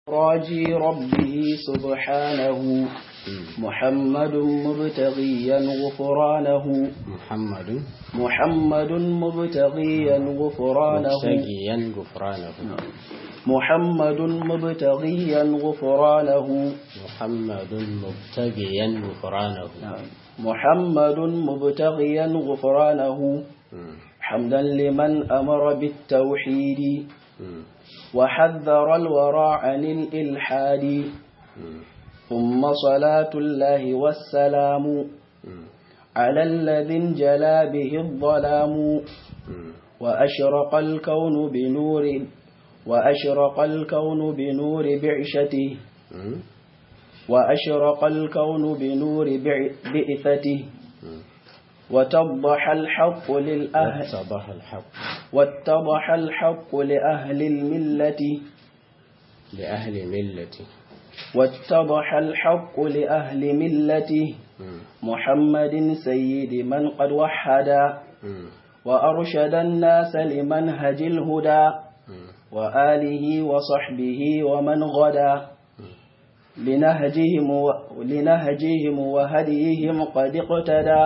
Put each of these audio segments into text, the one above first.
راجي ربه سبحانه محمد مبتغيا غفرانه محمد محمد مبتغيا غفرانه مبتغيا غفرانه محمد مبتغيا غفرانه محمد مبتغيا غفرانه محمد مبتغيا غفرانه مم. حمدا لمن أمر بالتوحيد مم. وحذر الورى عن الإلحاد مم. ثم صلاة الله والسلام مم. على الذي انجلى به الظلام مم. وأشرق الكون بنور وأشرق الكون بنور بعشته مم. وأشرق الكون بنور بع- بعثته مم. وتضح الحق للأهل واتضح الحق واتضح الحق لأهل الملة لأهل ملته واتضح الحق لأهل ملته مم. محمد سيد من قد وحدا مم. وأرشد الناس لمنهج الهدى مم. وآله وصحبه ومن غدا لنهجهم, و... لنهجهم وهديهم قد اقتدى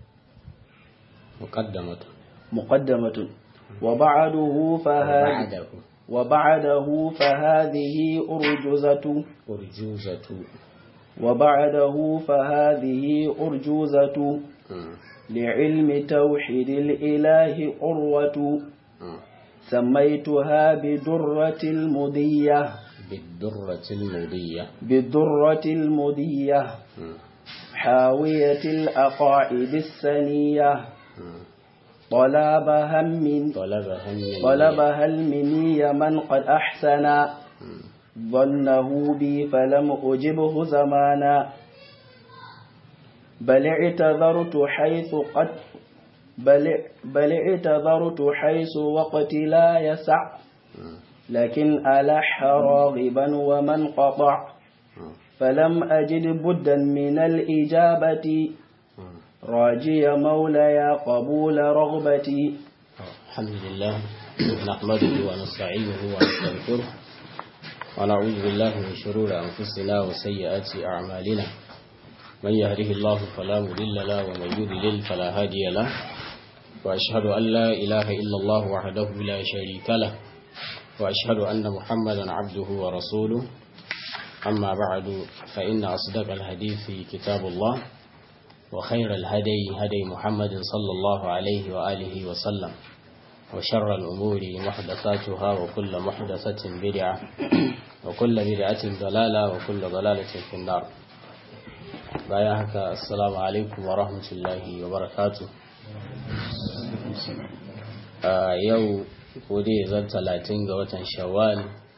مقدمة مقدمة وبعده فهذه وبعده وبعده فهذه أرجزة أرجوزة وبعده فهذه أرجوزة مم. لعلم توحيد الإله عروة مم. سميتها بدرة المضية بالدرة المضية بالدرة المضية مم. حاوية الأقاعد السنية مم. طلبها من طلبها من طلبها المني من قد أحسن مم. ظنه بي فلم أجبه زمانا بل اعتذرت حيث قد بل, بل اعتذرت حيث وقت لا يسع مم. لكن ألح راغبا ومن قطع مم. فلم أجد بدا من الإجابة مم. راجي مولاي قبول رغبتي الحمد لله نحمده ونستعينه ونستغفره ونعوذ بالله من شرور أنفسنا وسيئات أعمالنا من يهده الله فلا مضل له ومن يضلل فلا هادي له وأشهد أن لا إله إلا الله وحده لا شريك له وأشهد أن محمدا عبده ورسوله أما بعد فإن أصدق الحديث كتاب الله وخير الهدي هدي محمد صلى الله عليه وآله وسلم وشر الأمور محدثاتها وكل محدثة بدعة وكل بدعة ضلالة وكل ضلالة في النار بايعك السلام عليكم ورحمة الله وبركاته آه يو ودي زن تلاتين وطن شوال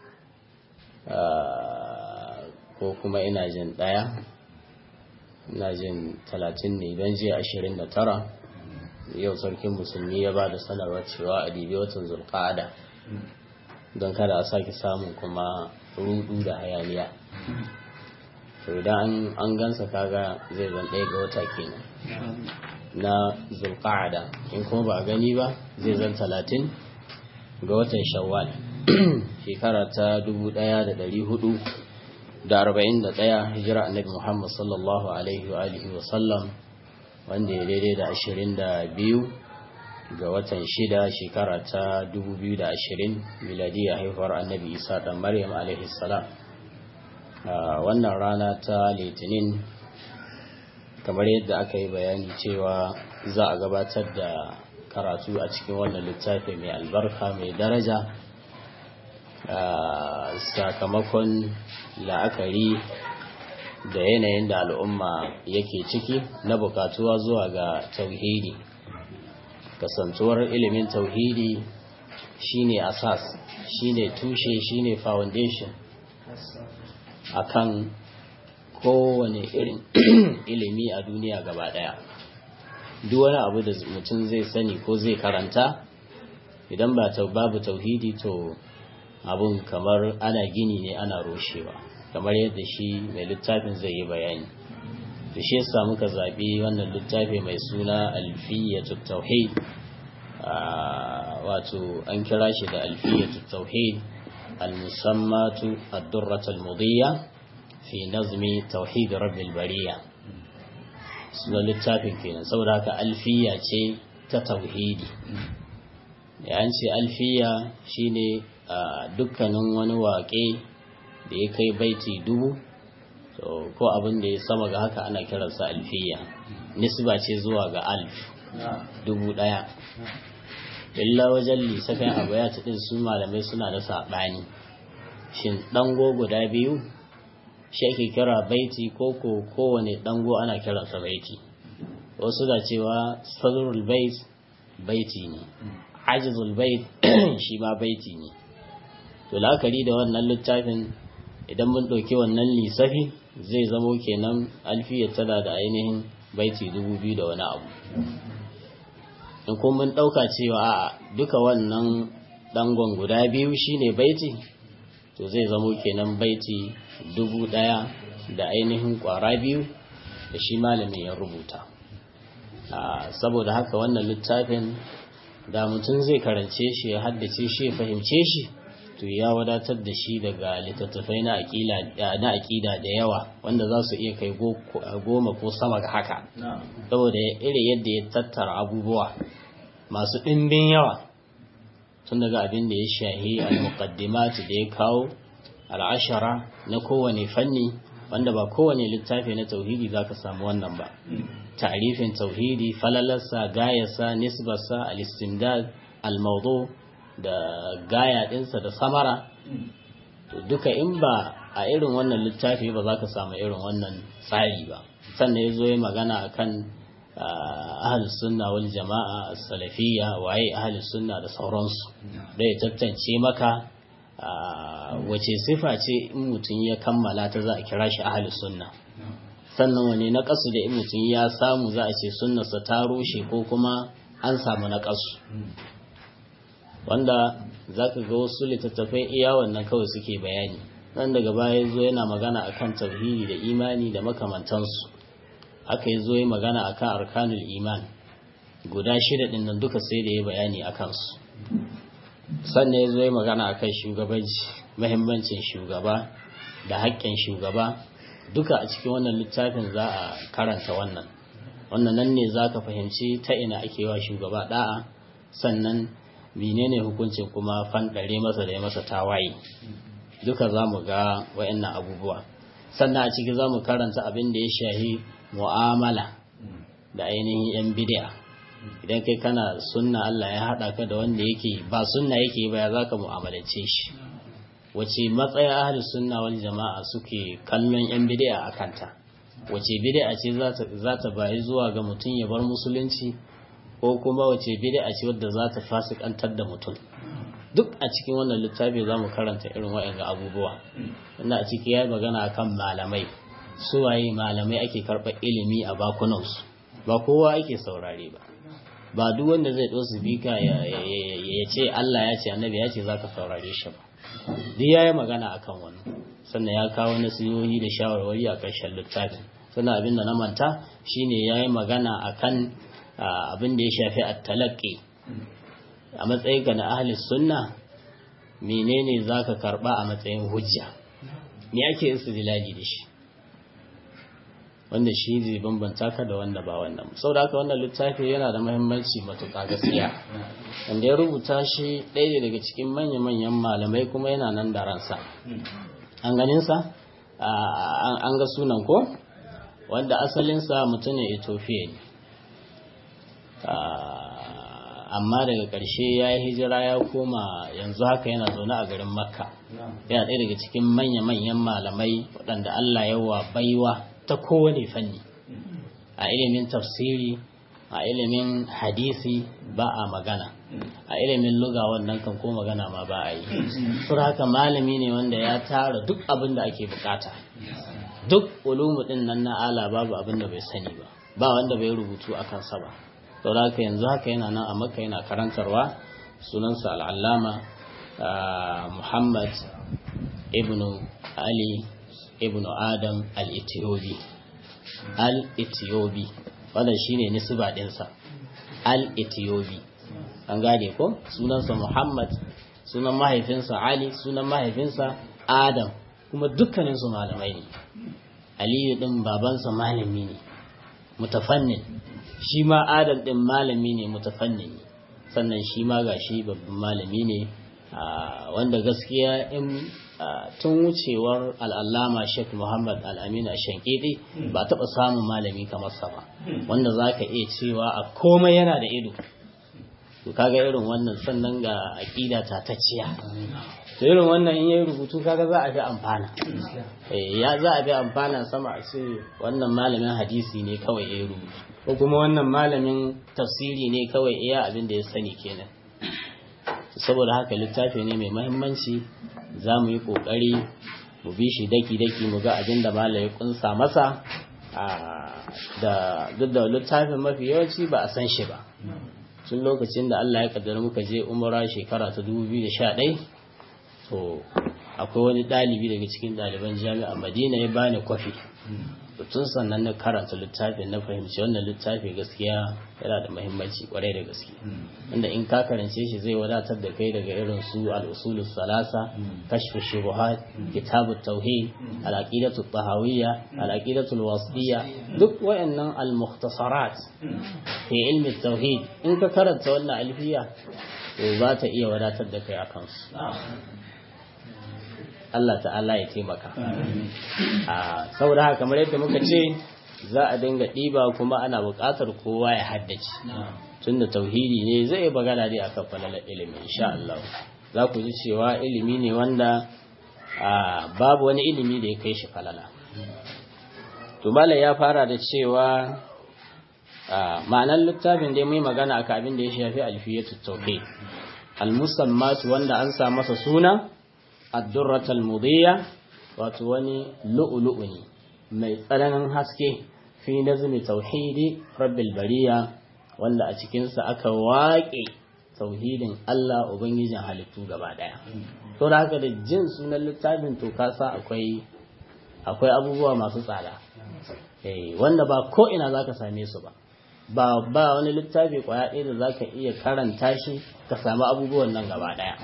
آه ko kuma ina jin ɗaya ina jin talatin ne don jiya ashirin da tara yau sarkin musulmi ya ba da sanarwar cewa a dibi watan zulƙa'ada don kada a sake samun kuma rudu da hayaniya to idan an gansa kaga zai zan ɗaya ga wata kenan na zulƙa'ada in kuma ba a gani ba zai zan talatin ga watan shawwal shekara ta dubu ɗaya da ɗari hudu da arba'in da ɗaya hijira annabi Muhammad sallallahu alaihi wa alihi wa sallam wanda ya daidai da ashirin da biyu ga watan shida shekara ta dubu biyu da ashirin miladiyya haihuwar annabi isa ɗan maryam alaihi salam a wannan rana ta litinin kamar yadda aka yi bayani cewa za a gabatar da karatu a cikin wannan littafi mai albarka mai daraja Uh, sakamakon la'akari da yanayin da al'umma yake ciki na bukatuwa zuwa ga tauhidi kasantuwar ilimin tauhidi shine asas shine tushe shine foundation akan kowane irin ilimi a duniya gaba daya duk wani abu da mutum zai sani ko zai karanta idan ba babu tauhidi to abun kamar ana gini ne ana rushewa kamar yadda shi mai littafin zai yi bayani da shi yasa muka zaɓi wannan littafi mai suna alfiyatu tauhid wato an kira shi da alfiyatu tauhid al-musammatu ad-durrat al-mudiyya fi nazmi tauhid rabbil bariya sunan littafin kenan saboda haka alfiya ce ta tauhidi da an ce alfiya shine dukkanin wani waƙe da ya kai baiti dubu ko abin da ya sama ga haka ana kiransa alfiya nisba ce zuwa ga alf dubu ɗaya illa wajen lissafin abu ya ɗin su malamai suna da saɓani shin ɗango guda biyu shi ake kira baiti ko ko kowane ɗango ana kiransa baiti wasu da cewa sadrul bait baiti ne ajizul bait shi ma baiti ne to la'akari da wannan littafin idan mun ɗauki wannan lissafi zai zamo kenan alfiyar tana da ainihin baiti dubu biyu da wani abu in kuma mun ɗauka cewa a duka wannan ɗangon guda biyu shine baiti to zai zamo kenan baiti dubu ɗaya da ainihin ƙwara biyu da shi malamin ya rubuta saboda haka wannan littafin da mutum zai karance shi ya haddace shi ya fahimce shi to ya wadatar da shi daga littattafai na aƙida da yawa wanda za su iya kai goma ko sama ga haka saboda iri yadda ya tattara abubuwa masu ɗimbin yawa tun daga abin da ya shahi al-muqaddimat da ya kawo al'ashara na kowane fanni wanda ba kowane littafi na tauhidi za ka samu wannan ba ta'rifin tauhidi falalarsa gayarsa nisbarsa al-istimdad al-mawdu da gaya ɗinsa da samara to duka in ba a irin wannan littafi ba za ka samu irin wannan tsari ba sannan ya zo ya magana akan ahal sunna wal jama'a salafiyya waye ahal sunna da sauransu da ya tattance maka wace sifa ce in mutum ya kammala ta za a kira shi ahal sunna sannan wani na kasu da in mutum ya samu za a ce sunnarsa ta rushe ko kuma an samu na kasu wanda za ka ga wasu littattafai iya wannan kawai suke bayani nan daga baya zo yana magana akan tauhidi da imani da makamantansu aka yi zo yi magana akan arkanul iman guda shida din nan duka sai da ya bayani a kansu sannan ya zo yi magana akan shugabanci mahimmancin shugaba da haƙƙin shugaba duka a cikin wannan littafin za a karanta wannan wannan nan ne za ka fahimci ta ina ake wa shugaba da'a sannan menene hukuncin kuma fanɗare masa da ya masa tawaye duka za mu ga wa'annan abubuwa sannan a ciki za mu karanta abin da ya shahi mu'amala da ainihin yan bid'a idan kai kana sunna Allah ya haɗa ka da wanda yake ba sunna yake ba ya za ka mu'amalance shi wace matsaya ahli sunna wal jama'a suke kallon yan bid'a a kanta wace bid'a ce za ta bayi zuwa ga mutum ya bar musulunci ko kuma wace bid'a ce wadda za ta fasikantar da mutum duk a cikin wannan littafi za mu karanta irin waɗanda abubuwa wanda a ciki ya yi magana akan malamai suwaye malamai ake karɓar ilimi a bakunansu ba kowa ake saurare ba ba duk wanda zai ɗo su bika ya ce Allah ya ce annabi ya ce za ka saurare shi ba duk ya yi magana akan wannan sannan ya kawo nasihohi da shawarwari a ƙarshen littafin sannan abin da na manta shine ya yi magana akan abin da ya shafi at-talaqqi a matsayinka na ahli sunna menene zaka karba a matsayin hujja me ake istidlali da shi wanda shi zai bambanta ka da wanda ba wannan saboda haka wannan littafi yana da muhimmanci matuƙa gaskiya wanda ya rubuta shi ɗaya daga cikin manya-manyan malamai kuma yana nan da ransa an ganinsa an ga sunan ko wanda asalinsa mutumin ethiopia ne amma daga ƙarshe ya yi hijira ya koma yanzu haka yana zaune a garin makka yana ɗaya daga cikin manya-manyan malamai waɗanda allah yawa baiwa ta kowane fanni a ilimin tafsiri a ilimin hadisi ba a magana a ilimin luga wannan kan ko magana ma ba a yi sur haka malami ne wanda ya tara duk abin da ake bukata duk ulumu din nan na ala babu abin da bai sani ba ba wanda bai rubutu a kansa ba saboda haka yanzu haka yana nan a makka yana karantarwa sunansa al'allama muhammad ibnu ali ibnu adam al-ethiopi al-ethiopi wannan shine nisba dinsa al-ethiopi an gane ko sunansa muhammad sunan mahaifinsa ali sunan mahaifinsa adam kuma dukkaninsu malamai ne aliyu din babansa malami ne mutafannin shi ma adam din malami ne mutafannin sannan shi ma gashi babban malami ne wanda gaskiya in tun wucewar al'allama sheikh muhammad al'amin a shankidi ba taɓa samun malami kamar sa ba wanda za ka iya cewa a komai yana da ido to kaga irin wannan sannan ga aƙida tatacciya to irin wannan in yayi rubutu kaga za a fi amfana ya za a fi amfana sama a ce wannan malamin hadisi ne kawai ya rubutu ko kuma wannan malamin tafsiri ne kawai iya abin da ya sani kenan saboda haka littafi ne mai mahimmanci za mu yi ƙoƙari mu bi shi daki-daki mu ga abin da malaye kunsa masa da duk da littafin mafi yawanci ba a san shi ba tun lokacin da Allah ya kaddara muka je umara shekara ta 2011 to akwai wani ɗalibi daga cikin ɗaliban jami'a madina ya bani kwafi tun sannan na karanta littafin na fahimci wannan littafi gaskiya yana da mahimmanci kwarai da gaske inda in ka karance shi zai wadatar da kai daga irin su al-usulus salasa kashfu shubuhat kitabut tauhid al-aqidatu tahawiyya al-aqidatu wasiyya duk wayannan al-mukhtasarat fi ilmi tauhid in ka karanta wannan alfiya to za ta iya wadatar da kai akan su Allah ta'ala ya taimaka. A saboda haka kamar yadda muka ce za a dinga ɗiba kuma ana buƙatar kowa ya haddace. Tunda tauhidi ne zai bagana dai akan falalar ilimi insha Allah. Za ku ji cewa ilimi ne wanda babu wani ilimi da ya kai shi falala. To Malam ya fara da cewa ma'anar littafin dai mai magana akan abin da ya shafi alfiyatu tauhid. Al-musammat wanda an sa masa suna addurratal mudiyya wato wani lu'ulu'u ne mai tsananin haske fi nazmi tauhidi rabbil bariya wanda a cikinsa aka waƙe tauhidin Allah ubangijin halittu gaba daya to da haka da jin sunan littafin to kasa akwai akwai abubuwa masu tsada eh wanda ba ko ina zaka same su ba ba ba wani littafi kwaya ɗaya da zaka iya karanta shi ka samu abubuwan nan gaba daya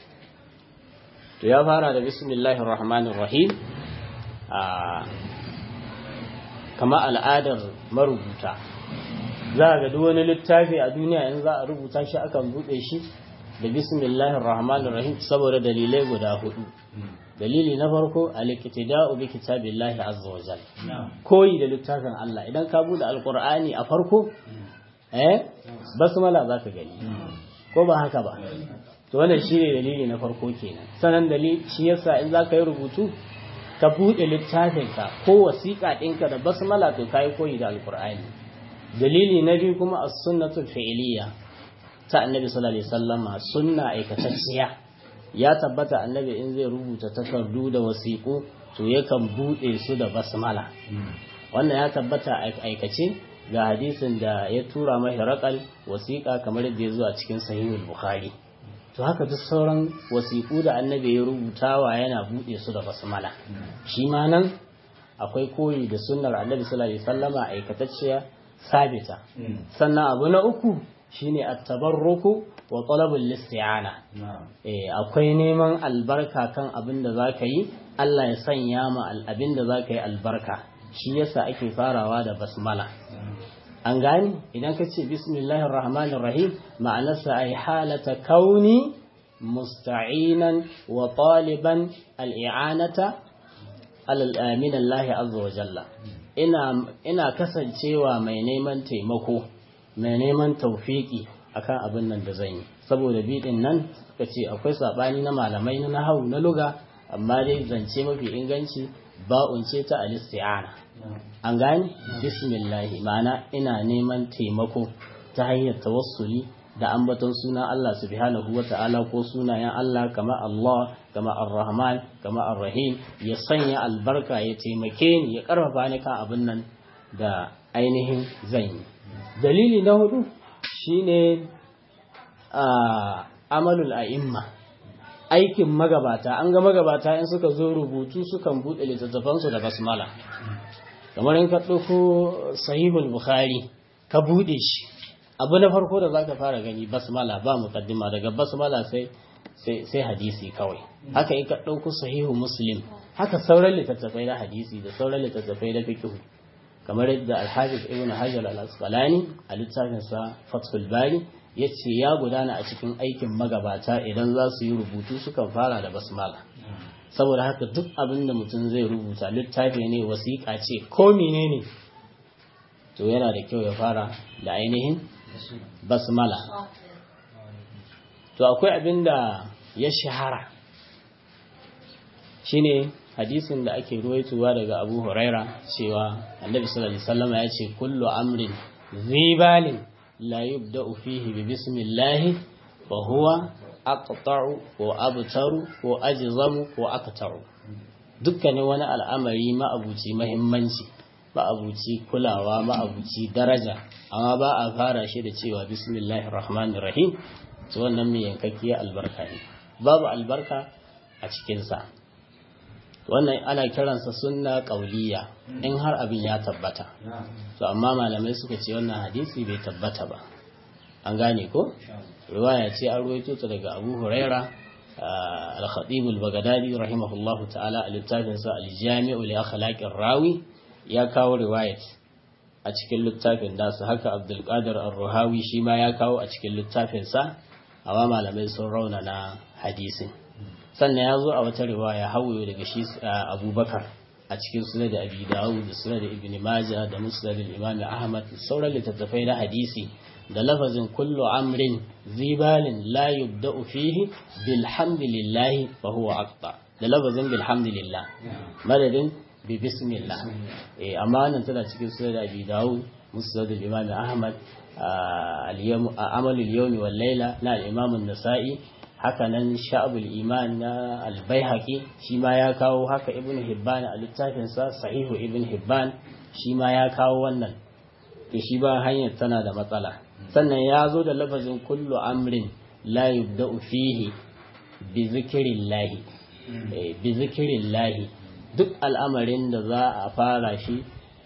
to ya fara da bismillahir rahmanir rahim a kama al'adar marubuta za ga duk wani littafi a duniya in za a rubuta shi akan bude shi da bismillahir rahmanir rahim saboda dalilai guda hudu dalili na farko al-iktida'u bi kitabillahi azza wa jalla koyi da littafin Allah idan ka bude alqur'ani a farko eh basmala zaka gani ko ba haka ba to wannan shine dalili na farko kenan sanan dalili shi yasa in zaka yi rubutu ka bude littafinka ko wasiƙa ɗinka da basmala to kai koyi da alqur'ani dalili na biyu kuma as-sunnatu fi'liya ta annabi sallallahu alaihi wasallama sunna aikatacciya ya tabbata annabi in zai rubuta takardu da wasiƙu to yakan bude su da basmala wannan ya tabbata aikace ga hadisin da ya tura mai raƙal wasiƙa kamar yadda ya zo a cikin sahihul bukhari to haka duk sauran wasiƙu da annabi ya rubutawa yana buɗe su da basmala shi ma nan akwai koyi da sunnar annabi sallallahu alaihi wasallama aikatacciya sabita sannan abu na uku shine at-tabarruku wa talabul isti'ana eh akwai neman albarka kan abin da zaka yi Allah ya sanya ma abin da zaka yi albarka shi yasa ake farawa da basmala an gani idan ka ce bismillahir rahmanir rahim ma'anarsa ay halata kauni musta'inan wa taliban al-i'anata min Allah azza wa jalla ina ina kasancewa mai neman taimako mai neman tawfiki akan abin nan da zan yi saboda bidin nan kace akwai sabani na malamai na nahwu na luga amma dai zance mafi inganci ba'un ce ta al-isti'ana an gani bismillahi ma'ana ina neman taimako ta hanyar tawassuli da ambaton suna Allah subhanahu wa ta'ala ko sunayen Allah kama Allah kama Ar-Rahman kama Ar-Rahim ya sanya albarka ya taimake ni ya karfafa ni kan abin nan da ainihin zan yi dalili na hudu shine a amalul a'imma aikin magabata an ga magabata in suka zo rubutu sukan buɗe littattafansu da basmala kamar in ka ɗauko sahihul bukhari ka buɗe shi abu na farko da zaka fara gani basmala ba mukaddima daga basmala sai sai hadisi kawai haka in ka ɗauko sahihu muslim haka sauran littattafai na hadisi da sauran littattafai na fiqh kamar yadda al-hafiz ibn hajar al-asqalani a littafin sa fathul bari yace ya gudana a cikin aikin magabata idan za su yi rubutu sukan fara da basmala saboda haka duk abin da mutum zai rubuta littafi ne wasiƙa ce ko menene to yana da kyau ya fara da ainihin basmala to akwai abin da ya shahara shine hadisin da ake ruwaitowa daga abu huraira cewa annabi sallallahu alaihi wasallam ya ce kullu amrin zibalin la yubda'u fihi bi bismillah fa huwa aqta'u ko abtaru ko ajzamu ko aqta'u dukkanin wani al'amari ma'abuci mahimmanci ma'abuci kulawa ma'abuci daraja amma ba a fara shi da cewa bismillahir rahmanir rahim to wannan mai yankakkiyar albarka ne babu albarka a cikinsa wannan ana kiransa sunna ƙauliya in har abin ya tabbata to amma malamai suka ce wannan hadisi bai tabbata ba an gane ko riwaya ce an ruwaito ta daga abu huraira al-khatib al-baghdadi rahimahullahu ta'ala a littafinsa al-jami'u li akhlaqir rawi ya kawo riwayat a cikin littafin nasu haka abdul qadir ar-ruhawi shi ma ya kawo a cikin littafinsa amma malamai sun rauna na hadisin sannan ya zo a wata riwaya hawaye daga shi abubakar a cikin sunan da abi dawud da sunan da ibn majah da musnad al-imam ahmad da sauran littattafai na hadisi da lafazin kullu amrin zibalin la yubda'u fihi bilhamdulillah fa huwa aqta da lafazin bilhamdulillah madadin bi bismillah eh amma nan tana cikin sunan da abi dawud musnad al-imam ahmad amalul yawmi wal layla na al-imam an-nasa'i haka nan sha'abul iman na albayhaqi shi ma ya kawo haka ibn hibban a littafinsa sahihu ibn hibban shi ma ya kawo wannan ke shi ba hanyar tana da matsala sannan ya zo da lafazin kullu amrin la yubda'u fihi bi zikrillahi bi zikrillahi duk al'amarin da za a fara shi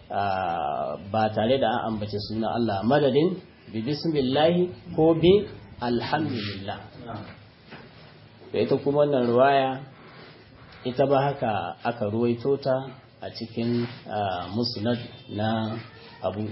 ba tare da an ambace suna Allah madadin bi bismillahi ko bi alhamdulillah da ita kuma wannan ruwaya ita ba haka aka ruwaito ta a cikin musnad na abu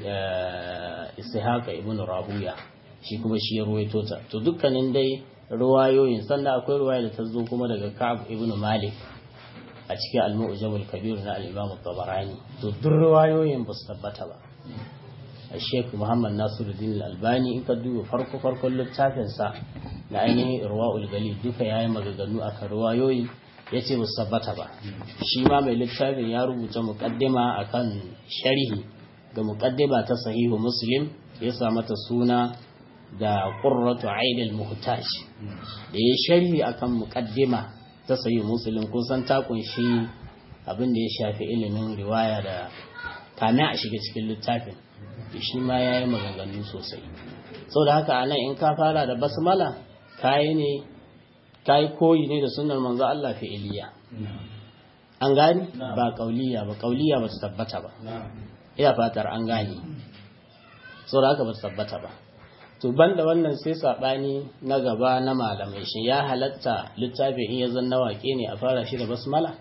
ishaqa ibn rahuya shi kuma shi ya ruwaito ta to dukkanin dai ruwayoyin sannan akwai ruwaya da ta zo kuma daga ka'ab ibn malik a cikin al-mu'jam al-kabir na al-imam tabarani to duk ruwayoyin ba su tabbata ba Sheikh Muhammad Nasiruddin Al-Albani in ka duba farko farkon littafinsa da ainihin Irwaul Galil duka yayi maganganu akan ruwayoyi yace ba sabbata ba shi ma mai littafin ya rubuta muqaddima akan sharhi ga muqaddima ta sahihu Muslim ya sa mata suna da Qurratu Ain al-Muhtaj da ya sharhi akan muqaddima ta sahihu Muslim kusan ta kunshi abin da ya shafi ilimin riwaya da kame a shiga cikin littafin shi ma ya yi maganganu sosai sau da haka anan in ka fara da basmala kayi ne kayi koyi ne da sunan manzo Allah fi'iliya an gani ba kauliya ba kauliya ba su tabbata ba ina fatar an gani sau da haka ba su tabbata ba to banda wannan sai sabani na gaba na malamai shi ya halatta littafin in ya zanna wake ne a fara shi da basmala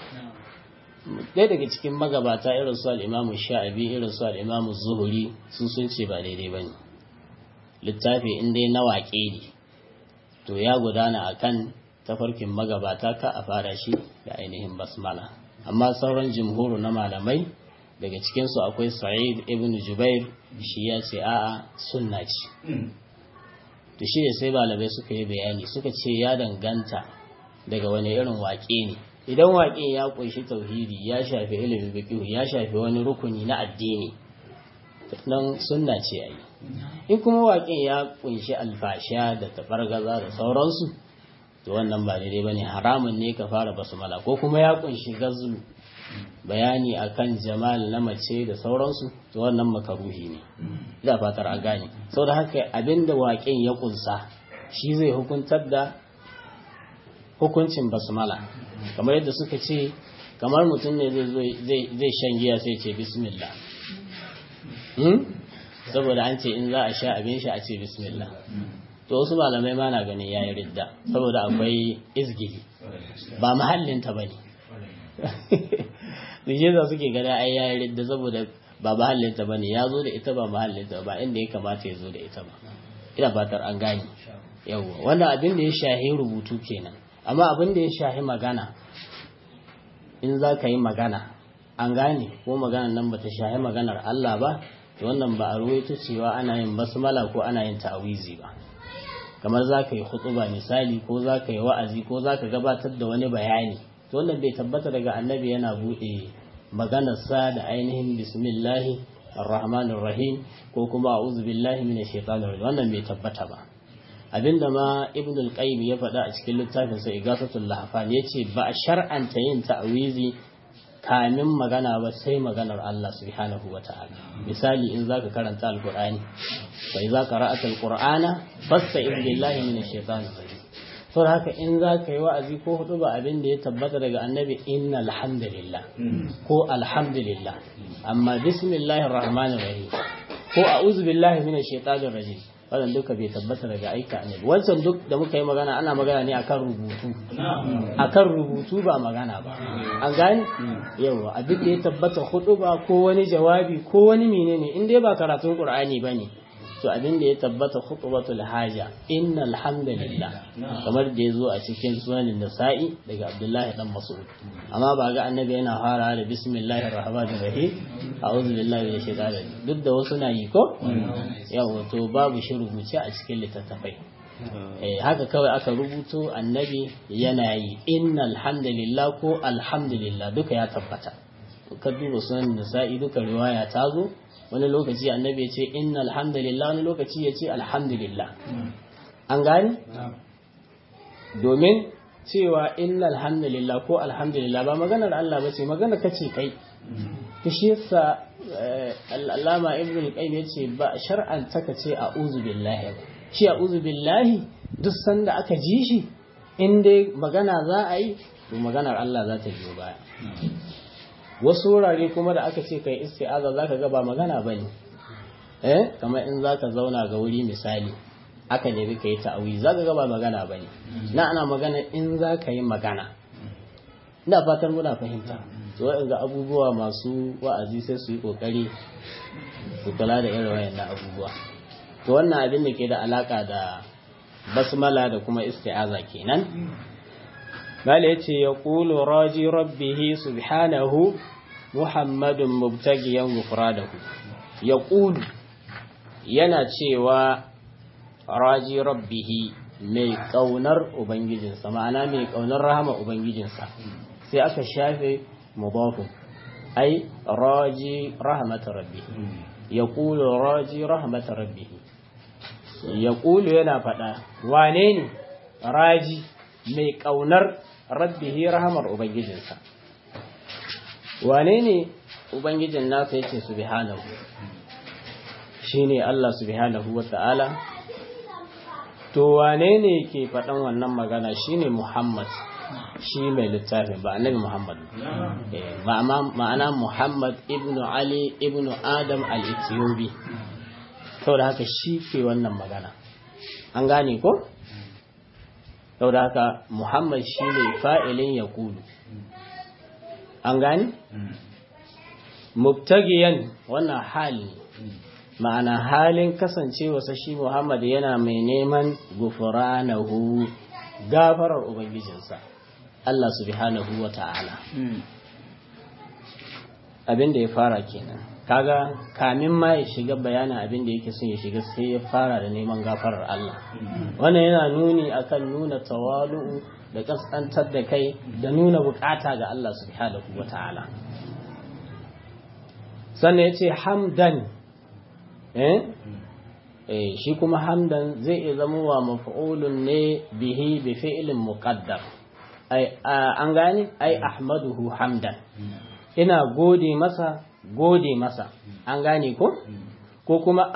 ɗaya daga cikin magabata irin su al'imamu sha'abi irin su al'imamu zuhuri su sun ce ba daidai ba ne littafi in dai na waƙe ne to ya gudana a kan tafarkin magabata ka a fara shi da ainihin basmala amma sauran jimhuru na malamai daga cikinsu akwai sa'id ibn jubair shi ya ce a'a sunna ce to shi ne sai malamai suka yi bayani suka ce ya danganta daga wani irin waƙe ne idan waƙe ya ƙunshi tauhidi ya shafi ilimin fiqh ya shafi wani rukuni na addini nan sunna ce yayi in kuma waƙe ya ƙunshi alfasha da tafargaza da sauransu to wannan ba daidai bane haramun ne ka fara basmala ko kuma ya ƙunshi gazlu bayani akan jamal na mace da sauransu to wannan makaruhi ne ina fatar a gane saboda haka abinda waƙen ya ƙunsa shi zai hukuntar da hukuncin basmala kamar yadda suka ce kamar mutum ne zai shan giya sai ce bismillah saboda an ce in za a sha abin shi a ce bismillah to wasu malamai ma na ganin yayi ridda saboda akwai izgili ba mahallinta bane Nije za suke gada ai yayi ridda saboda ba mahallinta bane ya zo da ita ba mahallinta ba inda ya kamata ya zo da ita ba ina fatar an gane yawwa wannan abin da ya shahi rubutu kenan amma abin da ya shahi magana in za ka yi magana an gane ko maganar nan bata shahi maganar Allah ba to wannan ba a ruwaito cewa ana yin basmala ko ana yin ta'awizi ba kamar za ka yi hutuba misali ko za ka yi wa'azi ko za ka gabatar da wani bayani to wannan bai tabbata daga annabi yana buɗe maganarsa da ainihin bismillahi arrahmanir rahim ko kuma a'udhu billahi minash shaitanir rajim wannan bai tabbata ba abinda ma ibn al-qayyim ya faɗa a cikin littafin sa igasatul lahfan yace ba a shar'anta yin ta'awizi kamin magana ba sai maganar Allah subhanahu wa ta'ala misali in zaka karanta alqur'ani fa idza qara'ata alqur'ana fasta'id billahi minash shaitanir rajim to haka in zaka yi wa'azi ko hudu ba abin da ya tabbata daga annabi innal hamdalillah ko alhamdulillah amma bismillahir rahmanir rahim ko a'udhu billahi minash shaitanir rajim wannan duka bai tabbata daga aika annabi wancan duk da muka yi magana ana magana ne akan rubutu akan rubutu ba magana ba an gani yawa a duk da ya tabbata hudu ba ko wani jawabi ko wani menene in dai ba karatun qur'ani bane to abin da ya tabbata khutbatul haja innal hamdalillah kamar da yazo a cikin sunanin nasa'i daga abdullahi dan mas'ud amma ba ga annabi yana fara da bismillahir rahmanir rahim a'udhu billahi minash shaitanir rajim duk da wasu na yi ko yawa to babu shi rubuce a cikin littattafai eh haka kawai aka rubuto annabi yana yi innal hamdalillah ko alhamdulillah duka ya tabbata ka duba sunan nasa'i duka riwaya ta zo wani lokaci annabi ya ce inna alhamdulillah wani lokaci ya ce alhamdulillah an gani domin cewa inna alhamdulillah ko alhamdulillah ba maganar Allah ba ce maganar kace kai ta shi yasa al'allama ibn al-qayyim yace ba shar'an taka ce a'udhu billahi ba shi a'udhu billahi duk sanda aka ji shi in dai magana za a yi to maganar Allah za ta biyo baya wasu wurare kuma da aka ce kai isti'aza zaka ga ba magana bane eh kamar in zaka zauna ga wuri misali aka nemi kai ta'awi zaka ga ba magana bane na ana magana in zaka yi magana ina fatan muna fahimta to ga abubuwa masu wa'azi sai su yi kokari su kula da irin wayannan abubuwa to wannan abin da ke da alaka da basmala da kuma isti'aza kenan Mala ya ce ya ƙulu raji rabbihi subhanahu Muhammadun mubtagiyan gufradahu ya ƙulu yana cewa raji rabbihi mai ƙaunar Ubangijinsa ma'ana mai ƙaunar rahama Ubangijinsa sai aka shafe mudafin ai raji rahmata rabbihi ya ƙulu raji rahmata rabbihi ya ƙulu yana faɗa wane ne raji mai ƙaunar rabbihi rahamar ubangijinsa wane ne ubangijin nasa yake subhanahu shine Allah subhanahu wata'ala to wane ne ke faɗan wannan magana shine Muhammad shi mai littafin ba annabi Muhammad ma'ana Muhammad ibnu Ali ibnu Adam al-Ethiopi saboda haka shi ke wannan magana an gane ko saboda haka Muhammad shi ne fa'ilin ya kulu. An gani? Mubtagiyan wannan hali ma'ana halin kasancewarsa shi Muhammad yana mai neman gufuranahu gafarar Ubangijinsa, Allah subhanahu wa ta'ala. Abin da ya fara kenan. kaga kamin ma ya shiga bayanin abin da yake son ya shiga sai ya fara da neman gafarar Allah wannan yana nuni akan nuna tawalu'u da kaskantar da kai da nuna bukata ga Allah subhanahu wata'ala sannan yace hamdan eh eh shi kuma hamdan zai iya zama wa maf'ulun ne bihi bi fi'lin muqaddar ai an gane ai ahmaduhu hamdan ina gode masa gode masa an gane ko ko kuma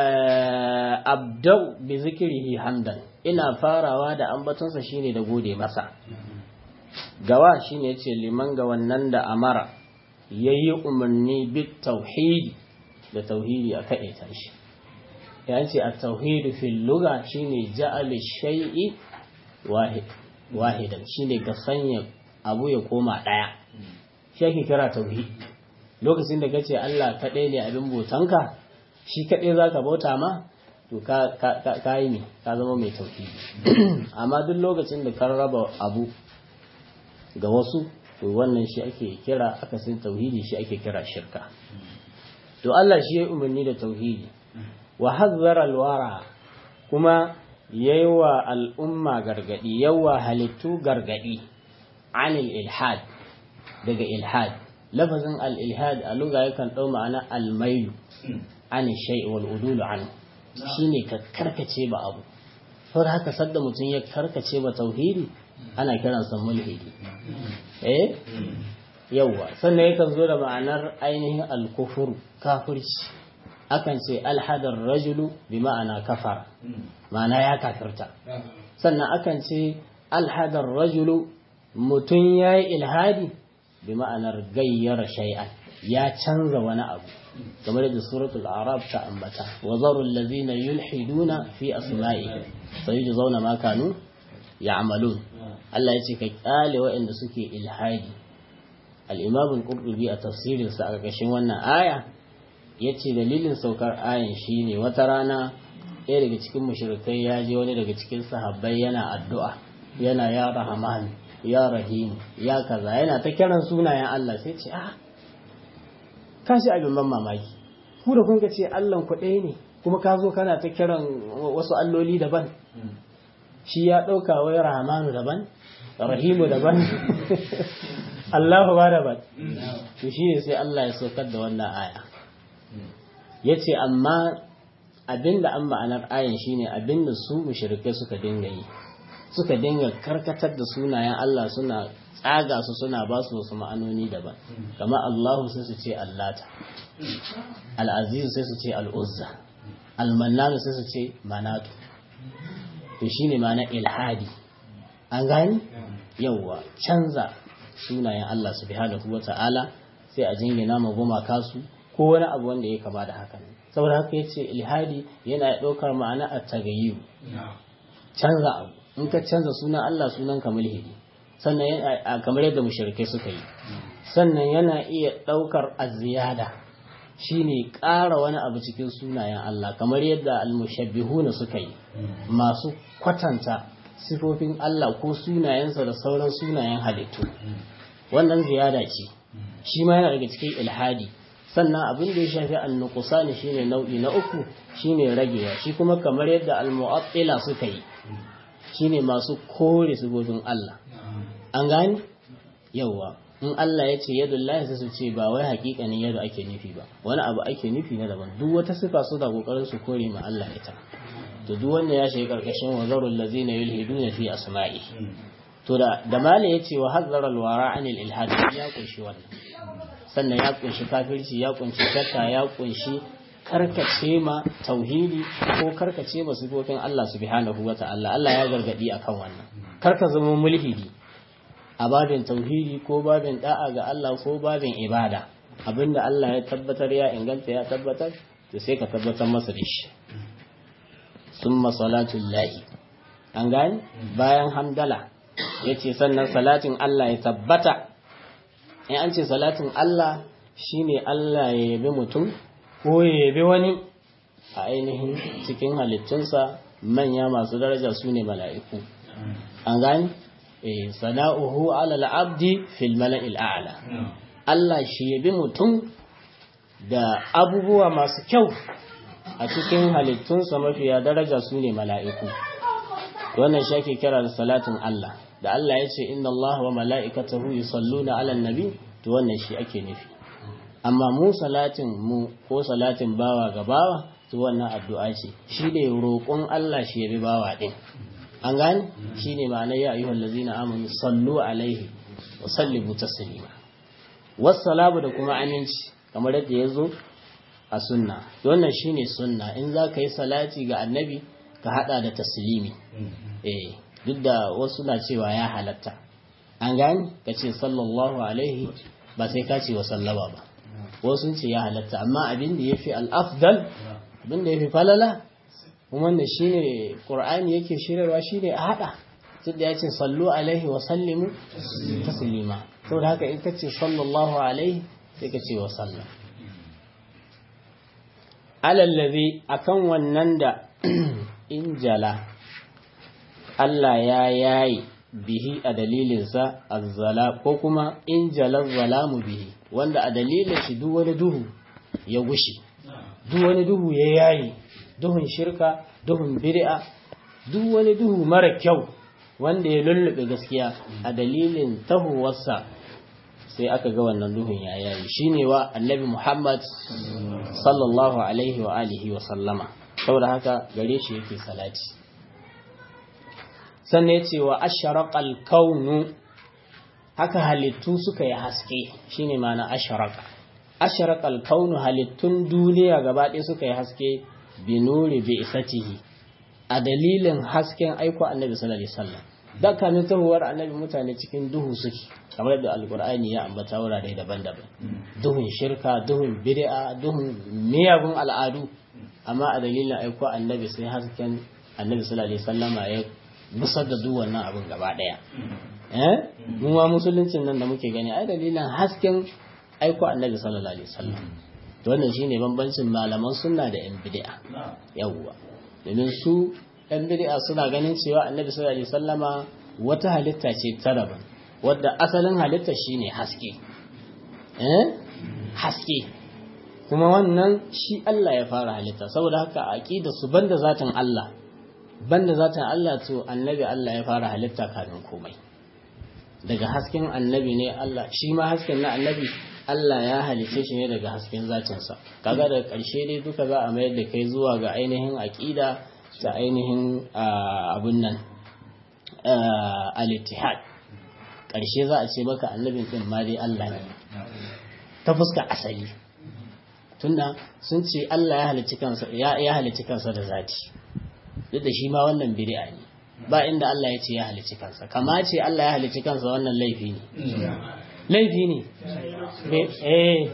abdau bi zikrihi hamdan ina farawa da ambatonsa shine da gode masa gawa shine yace liman ga wannan da amara yayi umarni bit tauhidi da tauhidi a kaɗaita shi ya ce at-tauhid fil lugha shine ja'al shay'i wahid wahidan shine ka sanya abu ya koma daya shi ake kira tauhid lokacin da kace Allah kadai ne abin botanka shi kadai zaka bauta ma to ka ka yi ne ka zama mai tauhidi amma duk lokacin da ka raba abu ga wasu to wannan shi ake kira akasin tauhidi shi ake kira shirka to Allah shi ya umarni da tauhidi wa hazzara alwara kuma yayi wa al'umma gargadi yawa halittu gargadi anil ilhad daga ilhad lafazin al-ilhad a lugha yakan dau ma'ana al-mailu an shay'i wal udulu an shine ka karkace ba abu saboda haka sadda mutum ya karkace ba tauhidi ana kiransa mulhidi eh yawwa sannan yakan zo da ma'anar ainihin al-kufur kafirci akan ce alhadar rajulu bi ma'ana kafara ma'ana ya kafirta sannan akan ce alhadar rajulu mutum ya yi ilhadi bi ma'anar gayyara shay'an ya canza wani abu kamar da suratul arab ta ambata wa zarul ladina yulhiduna fi asma'i sayujzauna ma kanu ya'malun Allah ya ce ka kyale waɗanda suke ilhadi al-imam al-qurtubi a tafsirinsa a ƙarƙashin wannan aya ya ce dalilin saukar ayan shi ne wata rana ɗaya daga cikin mashirikai ya je wani daga cikin sahabbai yana addu'a yana ya rahaman ya rahim ya kaza yana ta kiran sunayen Allah sai ce ah ka shi abin ban mamaki ku da kun ka ce Allahn ku ɗaya ne kuma ka zo kana ta kiran wasu alloli daban shi ya ɗauka wai rahamanu daban rahimu daban Allahu ba daban to shi ne sai Allah ya saukar da wannan aya ya ce amma abinda an ma'anar ayan shine abinda su mushrikai suka dinga yi suka dinga karkatar da sunayen Allah suna tsaga su suna ba su wasu ma'anoni daban kama Allahu sai su ce Allata Al-Aziz sai su ce Al-Uzza Al-Mannan sai su ce Manatu to shine ma'ana ilhadi an gani yawwa canza sunayen Allah subhanahu wata'ala sai a jingina ma gumaka su ko wani abu wanda ya kama da haka saboda haka ya ce ilhadi yana ɗaukar ma'ana a tagayyu canza abu in ka canza sunan Allah sunan ka mulhidi sannan kamar yadda mushrikai suka yi sannan yana iya ɗaukar aziyada shine ƙara wani abu cikin sunayen Allah kamar yadda almushabbihuna suka yi masu kwatanta sifofin Allah ko sunayensa da sauran sunayen halittu wannan ziyada ce shi ma yana daga cikin ilhadi sannan abin da ya shafi annuqsani shine nau'i na uku shine ragewa shi kuma kamar yadda almu'attila suka yi shine masu kore sifofin Allah an gani yawa in Allah ya ce yadullahi sai su ce ba wai hakikanin yadda ake nufi ba wani abu ake nufi na daban duk wata sifa su da kokarin su kore ma Allah ita to duk wanda ya shiga karkashin wazarul ladzina yulhiduna fi asma'i to da da mala yace wa hazzara alwara anil ilhad ya kunshi wannan sannan ya kunshi kafirci ya kunshi shakka ya kunshi karkace ma tauhidi ko karkace ma sifofin Allah subhanahu wa ta'ala Allah ya gargadi akan wannan karka zama mulhidi a babin tauhidi ko babin da'a ga Allah ko babin ibada abinda Allah ya tabbatar ya inganta ya tabbatar to sai ka tabbatar masa da shi summa salatul lahi an gani bayan hamdala yace sannan salatin Allah ya tabbata in an ce salatin Allah shine Allah ya yabi mutum ko ya yabi wani a ainihin cikin halittunsa manya masu daraja su ne mala'iku an gani eh sana'uhu ala al-abdi fil mala'il a'la Allah shi yabi mutum da abubuwa masu kyau a cikin halittunsa mafiya daraja su ne mala'iku wannan shi ake kira da salatin Allah da Allah ya ce inna Allah wa mala'ikatahu yusalluna ala nabi to wannan shi ake nufi amma mu salatin mu ko salatin bawa ga bawa to wannan addu'a ce shi ne roƙon Allah shi yabi bawa din an gane shi ne ma'anar ya ayyuhal ladzina amanu sallu alaihi wa sallimu taslima wassalamu da kuma aminci kamar yadda ya zo a sunna wannan shine sunna in za ka yi salati ga annabi ka hada da taslimi eh duk da wasu na cewa ya halatta an gani ka ce sallallahu alaihi ba sai ka ce wa sallama ba wasu ce ya halatta amma abin da ya fi al'afdal abin da ya fi falala kuma wannan shine qur'ani yake shirarwa shine a hada duk da yace sallu alaihi wa sallimu taslima saboda haka in kace sallallahu alaihi sai ka ce wa sallam alallazi akan wannan da injala Allah ya yayi bihi a dalilinsa azzala ko kuma injalar zalamu bihi wanda a dalilin shi duk wani duhu ya gushi duk wani duhu ya yayi duhun shirka duhun bid'a duk wani duhu mara kyau wanda ya lullube gaskiya a dalilin tahowarsa sai aka ga wannan duhun ya yayi shine wa annabi Muhammad sallallahu alaihi wa alihi wa sallama saboda haka gare shi yake salati sannan yace wa asharaqal kaunu haka halittu suka yi haske shine ma'ana asharaqa asharaqal kaunu halittun duniya gaba ɗaya suka yi haske bi nuri bi isatihi a dalilin hasken aiko annabi sallallahu alaihi wasallam da kamin tahuwar annabi mutane cikin duhu suke kamar da alkur'ani ya ambata wurare daban-daban duhun shirka duhun bid'a duhun miyagun al'adu amma a dalilin aiko annabi sai hasken annabi sallallahu alaihi wasallama ya busar da duk wannan abin gaba daya eh mu ma musuluncin nan da muke gani ai dalilin hasken aiko annabi sallallahu alaihi wasallam to wannan shine bambancin malaman sunna da yan bid'a yawwa domin su yan bid'a suna ganin cewa annabi sallallahu alaihi wasallama wata halitta ce ta daban wadda asalin halitta shine haske eh haske kuma wannan shi Allah ya fara halitta saboda haka aqida su banda zatin Allah banda zatin Allah to annabi Allah ya fara halitta kafin komai daga hasken annabi ne Allah shi ma hasken na annabi Allah ya halice shi ne daga hasken zatinsa kaga daga ƙarshe dai duka za a mayar da kai zuwa ga ainihin aqida ta ainihin abun nan al-ittihad ƙarshe za a ce maka annabin ɗin ma dai Allah ne ta fuska asali tunda sun ce Allah ya halicci kansa ya halicci kansa da zati duk da shi ma wannan bid'a ne ba inda Allah ya ce ya halicci kansa kama ce Allah ya halicci kansa wannan laifi ne laifi ne eh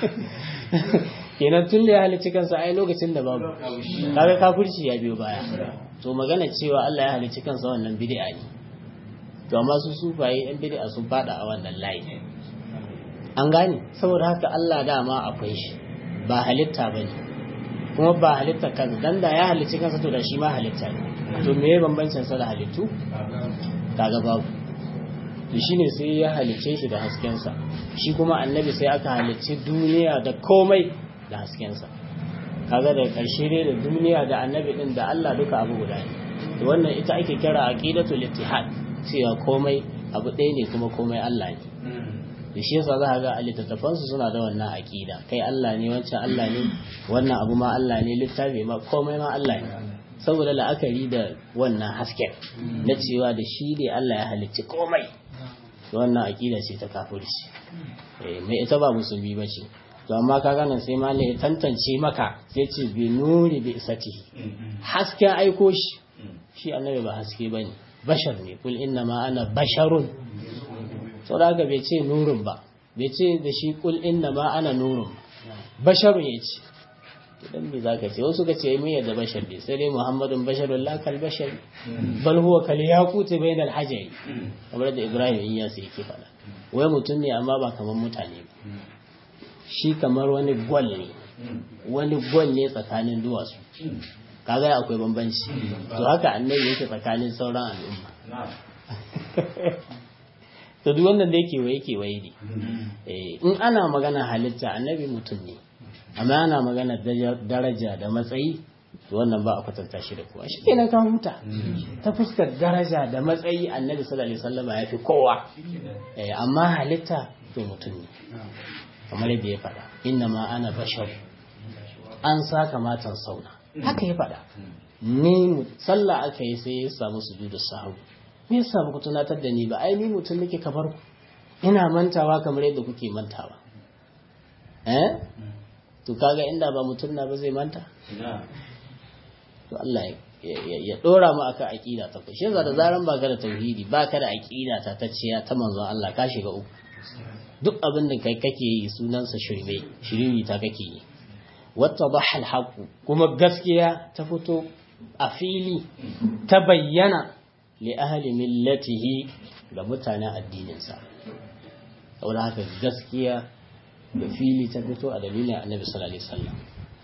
kenan tun da ya halicci kansa ai lokacin da babu kaga kafirci ya biyo baya to magana cewa Allah ya halicci kansa wannan bid'a ne to amma su sufaye yan bid'a sun fada a wannan layi an gane saboda haka Allah dama akwai shi ba halitta bane kuma ba halitta kansa dan da ya halicci kansa to da shi ma halitta ne to me ya bambancin sa da halittu kaga babu to shine sai ya halicce shi da hasken sa shi kuma annabi sai aka halicci duniya da komai da hasken sa kaga da karshe dai da duniya da annabi din da Allah duka abu guda ne to wannan ita ake kira aqidatul ittihad cewa komai abu ɗaya ne kuma komai Allah ne da shi yasa za ga a littattafansu suna da wannan aƙida kai Allah ne wancan Allah ne wannan abu ma Allah ne littafi ma komai ma Allah ne saboda la'akari da wannan hasken na cewa da shi ne Allah ya halicci komai wannan aƙida ce ta kafirci mai ita ba musulmi ba ce to amma ka gane sai ma ya tantance maka sai ce bi nuri bi isati hasken aiko shi shi annabi ba haske bane bashar ne kul inna ma ana basharun sau da haka bai ce nurun ba bai ce da shi kul inna ma ana nurun basharun ya ce idan bai za ka ce wasu ka ce mai yadda bashar ne sai dai muhammadun basharun lakal bashar bal huwa kal yaquti bainal hajari kamar da ibrahim in ya sai yake faɗa wai mutum ne amma ba kamar mutane ba shi kamar wani gwal ne wani gwal ne tsakanin duwatsu kaga akwai bambanci to haka annabi yake tsakanin sauran al'umma to duk wannan da yake waye ke waye ne in ana magana halitta annabi mutum ne amma ana magana daraja da matsayi to wannan ba a kwatanta shi da kowa shi kenan ka huta ta fuskar daraja da matsayi annabi sallallahu alaihi wasallam ya fi kowa amma halitta to mutum ne kamar yadda ya faɗa inna ma ana bashar an saka matan sauna haka ya faɗa ni sallah aka yi sai ya samu sujudu sahu me yasa ba ku tunatar da ni ba ai ni mutum nake kamar ku ina mantawa kamar yadda kuke mantawa eh to kaga inda ba mutum na ba zai manta to Allah ya dora mu akan aqida ta shi yasa da zaran ba ka da tauhidi ba ka da aqida ta tacciya ta manzon Allah ka shiga uku duk abin da kai kake yi sunansa shirme shiriri ta kake yi wata bahal haƙu kuma gaskiya ta fito a fili ta bayyana li ahli millatihi ga mutanen addininsa saboda haka gaskiya da fili ta fito a dalilin annabi sallallahu alaihi wasallam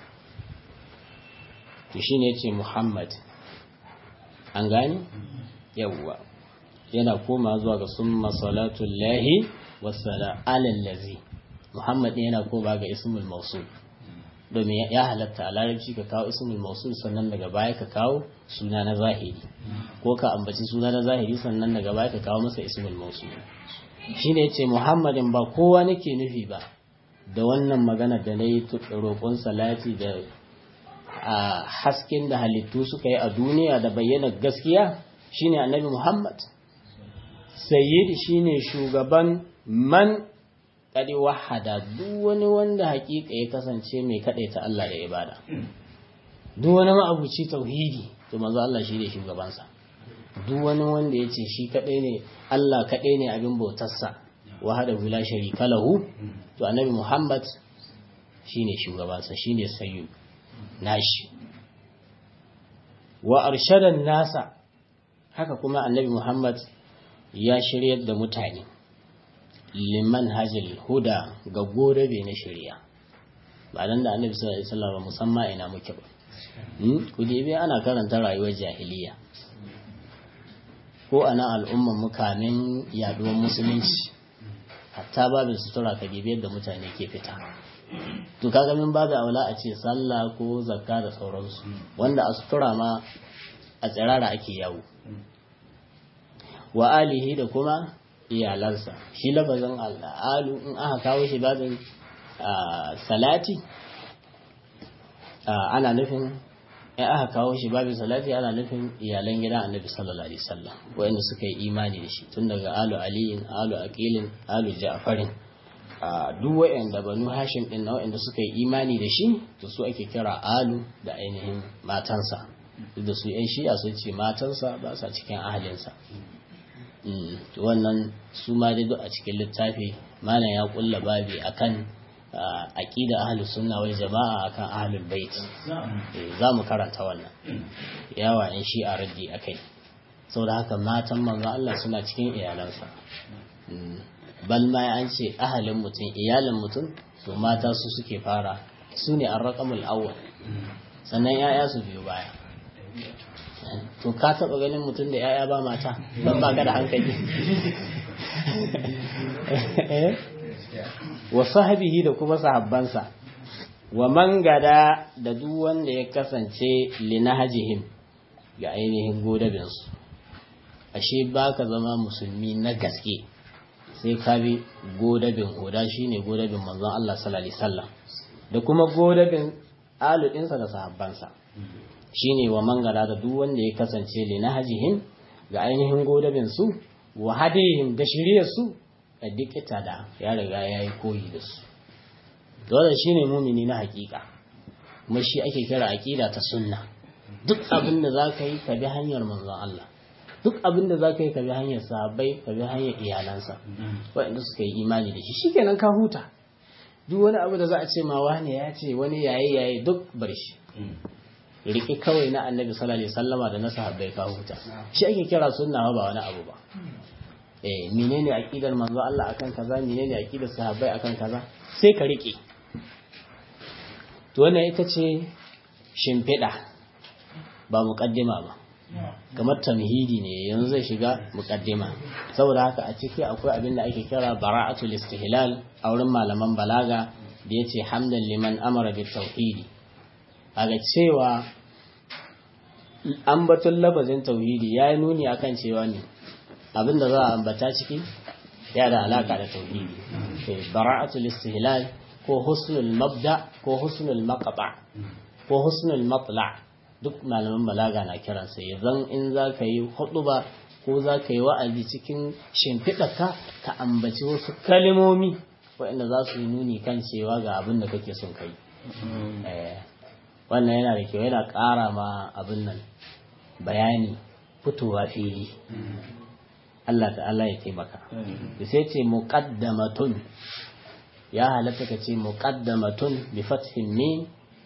to shine yace Muhammad an gani yawwa yana koma zuwa ga summa salatullahi wassala alal ladzi Muhammad ne yana koma ga ismul mausul domin ya halatta a larabci ka kawo ismul mausul sannan daga baya ka kawo suna na zahiri ko ka ambaci suna na zahiri sannan daga baya ka kawo masa ismul mausul shine yace Muhammadin ba kowa nake nufi ba da wannan magana da nayi roƙon salati da a hasken da halittu suka yi a duniya da bayyana gaskiya shine annabi Muhammad sayyid shine shugaban man kadi wahada duk wani wanda hakika ya kasance mai ta Allah da ibada duk wani ma'abuci tauhidi to manzo Allah shine shugabansa duk wani wanda ya ce shi kadai ne Allah kadai ne abin bautarsa wahada la sharika lahu to annabi Muhammad shine shugabansa shine sayyid nashi wa arshadan nasa haka kuma annabi Muhammad ya shiryar da mutane liman hajjil huda ga gorabe na shirya ba dan da annabi sallallahu alaihi wasallam musamman ina muke ba ku dibe ana karanta rayuwar jahiliya ko ana al'umman mukamin yaduwar musulunci hatta babin sutura ka dibe yadda mutane ke fita to kaga min babu aula a ce sallah ko zakka da sauransu wanda a sutura ma a tsirara ake yawo wa alihi da kuma iyalansa shi lafazin al'alu in aka kawo shi babin salati ana nufin in aka kawo shi babin salati ana nufin iyalan gidan annabi sallallahu alaihi wasallam wanda suka yi imani da shi tun daga alu aliyin alu aqilin alu ja'farin duk wa'anda banu hashim din na wa'anda suka yi imani da shi to su ake kira alu da ainihin matansa duk da su yan shi'a sun ce matansa ba sa cikin ahalinsa wannan su ma dai duk a cikin littafi malam ya kulla babi akan aqida ahlus sunna wal jama'a akan ahlul bait za mu karanta wannan yawa in shi a raddi akai saboda haka matan manzo Allah suna cikin iyalansa bal ma an ce ahalin mutum iyalin mutum to mata su suke fara su ne arraqamul awwal sannan yaya su biyo baya to ka taba ganin mutum da yaya ba mata ban ba ka da hankali wa sahabihi da kuma sahabbansa wa man gada da duk wanda ya kasance linahajihim ga ainihin godabinsu ashe baka zama musulmi na gaske sai ka bi godabin hoda shine godabin manzon Allah sallallahu alaihi wasallam da kuma godabin aludinsa da sahabbansa shine wa mangara da duk wanda ya kasance li nahjihim ga ainihin godabin su wa hadihim da shiriyar su da dikita da ya riga yayi koyi da su dole shine mumini na hakika kuma shi ake kira aqida ta sunna duk abin da zaka yi ka bi hanyar manzon Allah duk abin da zaka yi ka bi hanyar sahabbai ka bi hanyar iyalansa waɗanda suka yi imani da shi shikenan ka huta duk wani abu da za a ce ma wani ya ce wani yayi yayi duk bar shi riƙe kawai na annabi sallallahu alaihi wasallama da na sahabbai ka huta shi ake kira sunna ba wani abu ba eh menene aqidar manzo Allah akan kaza menene aqidar sahabbai akan kaza sai ka riƙe to wannan ita ce shimfiɗa ba muƙaddima ba kamar tamhidi ne yanzu zai shiga muƙaddima saboda haka a ciki akwai abin da ake kira bara'atul istihlal a wurin malaman balaga da yace hamdan liman amara bit tauhidi aga cewa ambaton labazin tauhidi ya yi nuni akan cewa ne abin da za a ambata ciki ya da alaka da tauhidi bara'atul istihlal ko husnul mabda ko husnul maqba ko husnul matla duk malaman balaga na kiransa yanzu in za ka yi ba ko za ka yi wa'azi cikin shimfiɗarka ka ambaci wasu kalimomi waɗanda za su yi nuni kan cewa ga abin da kake son kai wannan yana da kyau yana ƙara ma abin nan bayani fitowa fili Allah ta'ala ya taimaka da sai ce muqaddamatun ya halatta ka ce muqaddamatun bi fathin mim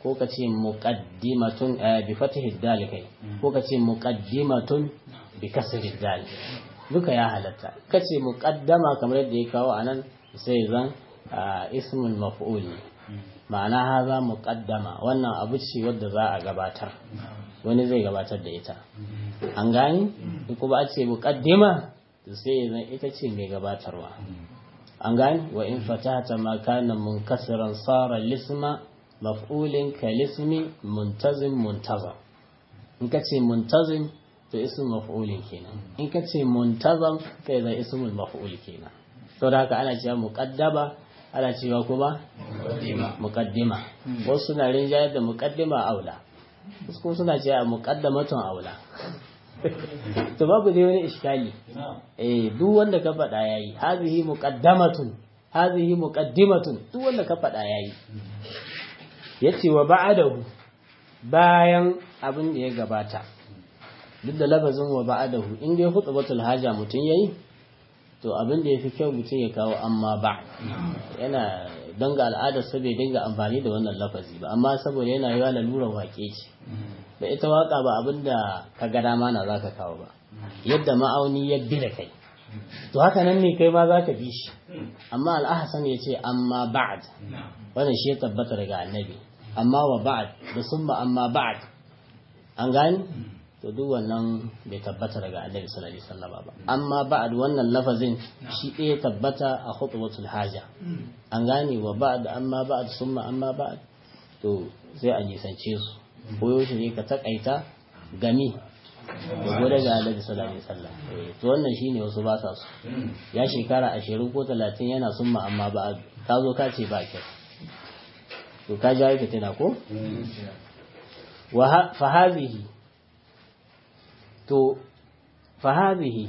ko ka ce muqaddimatun bi fatihi dal kai ko ka ce muqaddimatun bi kasri dal duka ya halatta ka ce muqaddama kamar yadda ya kawo anan sai zan ismul maf'ul ne ma'ana haza muqaddama wannan abu ce wadda za a gabatar wani zai gabatar da ita an gani kuma a ce muqaddima sai zan ita ce mai gabatarwa an gani wa in fatata ma kana munkasiran sara lisma maf'ulin ka lismi muntazim muntazam in ka ce muntazim to ismul maf'ulin kenan in ka ce muntazam kai zai ismul maf'ul kenan saboda haka ana cewa muqaddama ana cewa kuma muqaddima wasu suna rinjayar da muqaddima aula wasu kuma suna cewa muqaddamatun aula to babu dai wani iskali eh duk wanda ka faɗa yayi hazihi muqaddamatun hazihi muqaddimatun duk wanda ka faɗa yayi yace wa ba'adahu bayan abin da ya gabata duk da lafazin wa ba'adahu in dai khutbatul haja mutun yayi to abin da yafi kyau mutun ya kawo amma ba yana don ga al'adar sa bai dinga amfani da wannan lafazi ba amma saboda yana yawa lalurar wake ce da ita waka ba abin da ka ga dama na zaka kawo ba yadda ma'auni ya bi da kai to haka nan ne kai ma zaka bi shi amma al'ahsan ya ce amma ba'd wannan shi ya tabbata daga annabi amma wa ba'd da summa amma ba'd an gani to duk wannan bai tabbata daga annabi sallallahu alaihi wasallam ba amma ba'd wannan lafazin shi ɗaya tabbata a khutbatul haja an gane wa ba'd amma ba'd summa amma ba'd to sai a nisance su koyo shi ne ka takaita gami da gode ga annabi sallallahu alaihi wasallam to wannan shine wasu ba sa su ya shekara 20 ko 30 yana summa amma ba'd ka zo ka ce ba kyau to ka jawo fitina ko wa fa hadhihi to fahazihi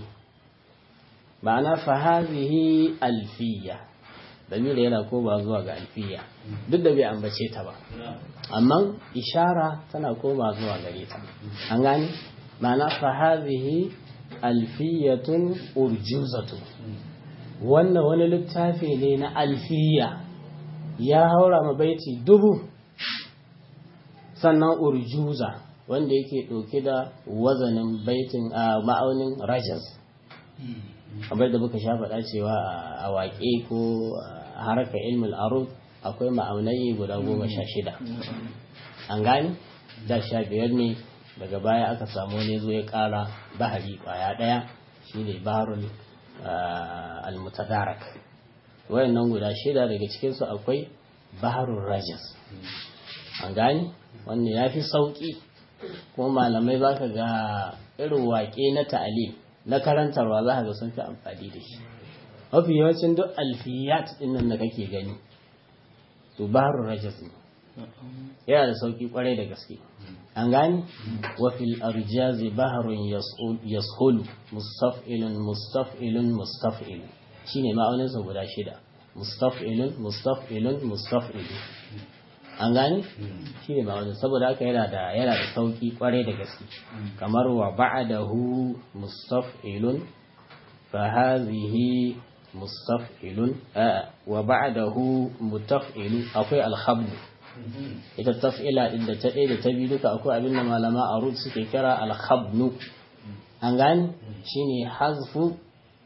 ma'ana fahazihi alfiya dalilin yana koma zuwa ga alfiya duk da bai ambace ta ba amma ishara tana koma zuwa gare ta an gani ma'ana fahazihi alfiyatun urjuzatu wannan wani littafi ne na alfiya ya haura ma baiti dubu sannan urjuza wanda yake ɗauke da wazanin baitin a ma'aunin rajas kamar da muka sha faɗa cewa a waƙe ko harkar ilmin arud akwai ma'aunai guda goma sha shida an gani da sha biyar ne daga baya aka samu ne zo ya ƙara bahari ƙwaya ɗaya shi ne baharul almutadarak wayannan guda shida daga cikinsu akwai baharul rajas an gani wannan ya fi sauƙi kuma malamai za ka ga irin waƙe na ta'alim na karantarwa za ka ga sun fi amfani da shi mafi yawancin duk alfiyat ɗin nan da kake gani to baharun rajas ne yana da sauƙi kwarai da gaske an gani wa fil arjazi baharun yashulu mustaf'ilun mustaf'ilun mustaf'ilun shine ma'aunin sa guda shida mustaf'ilun mustaf'ilun mustaf'ilun an gani shi ne ma'aunin saboda haka yana da yana da sauki kwarai da gaske kamar wa ba'dahu mustaf'ilun fa hadhihi mustaf'ilun wa ba'dahu mutaf'ilu akwai alhabd ita taf'ila din da ta ɗaya da ta biyu duka akwai abin da malama a rud suke kira alhabnu an gani shine hazfu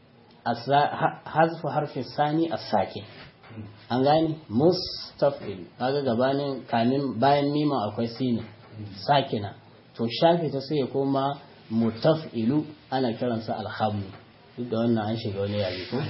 hazfu harfi sani as-sakin an gani mustaf'il kaga gabanin kamin bayan mima akwai sinin sakina to shafi ta sai koma mutaf'ilu ana kiransa alhamdu duk da wannan an shiga wani yare ko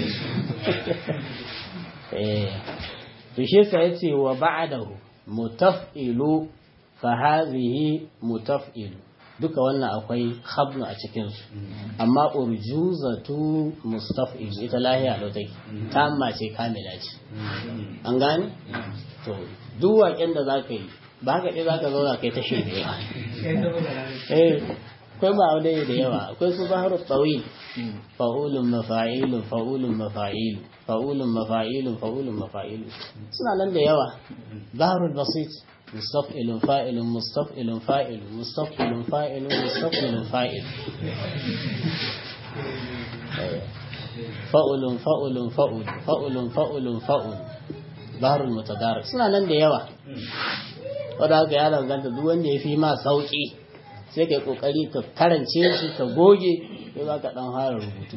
eh to shi yasa yace wa ba'dahu mutaf'ilu fa hadhihi mutaf'ilu duka wannan akwai khabnu a cikin su amma urjuzatu mustaf'il ita lahiya da take tamma ce kamila ce an gane to duk waƙen da zaka yi ba ka ɗaya zaka zauna kai ta shirme eh akwai ba da da yawa akwai su baharu tsawi fa'ulun mafa'ilun fa'ulun mafa'ilu fa'ulun mafa'ilun fa'ulun mafa'ilu suna nan da yawa baharul basit مستفعل فاعل مستفعل فاعل مستفعل فاعل مستفعل فاعل فأول فأول فأول فأول فأول فأول ظهر المتدارك suna nan da yawa wadda haka ya danganta duk wanda ya fi ma sauki sai ka yi kokari ka karance shi ka goge kai ba ka dan fara rubutu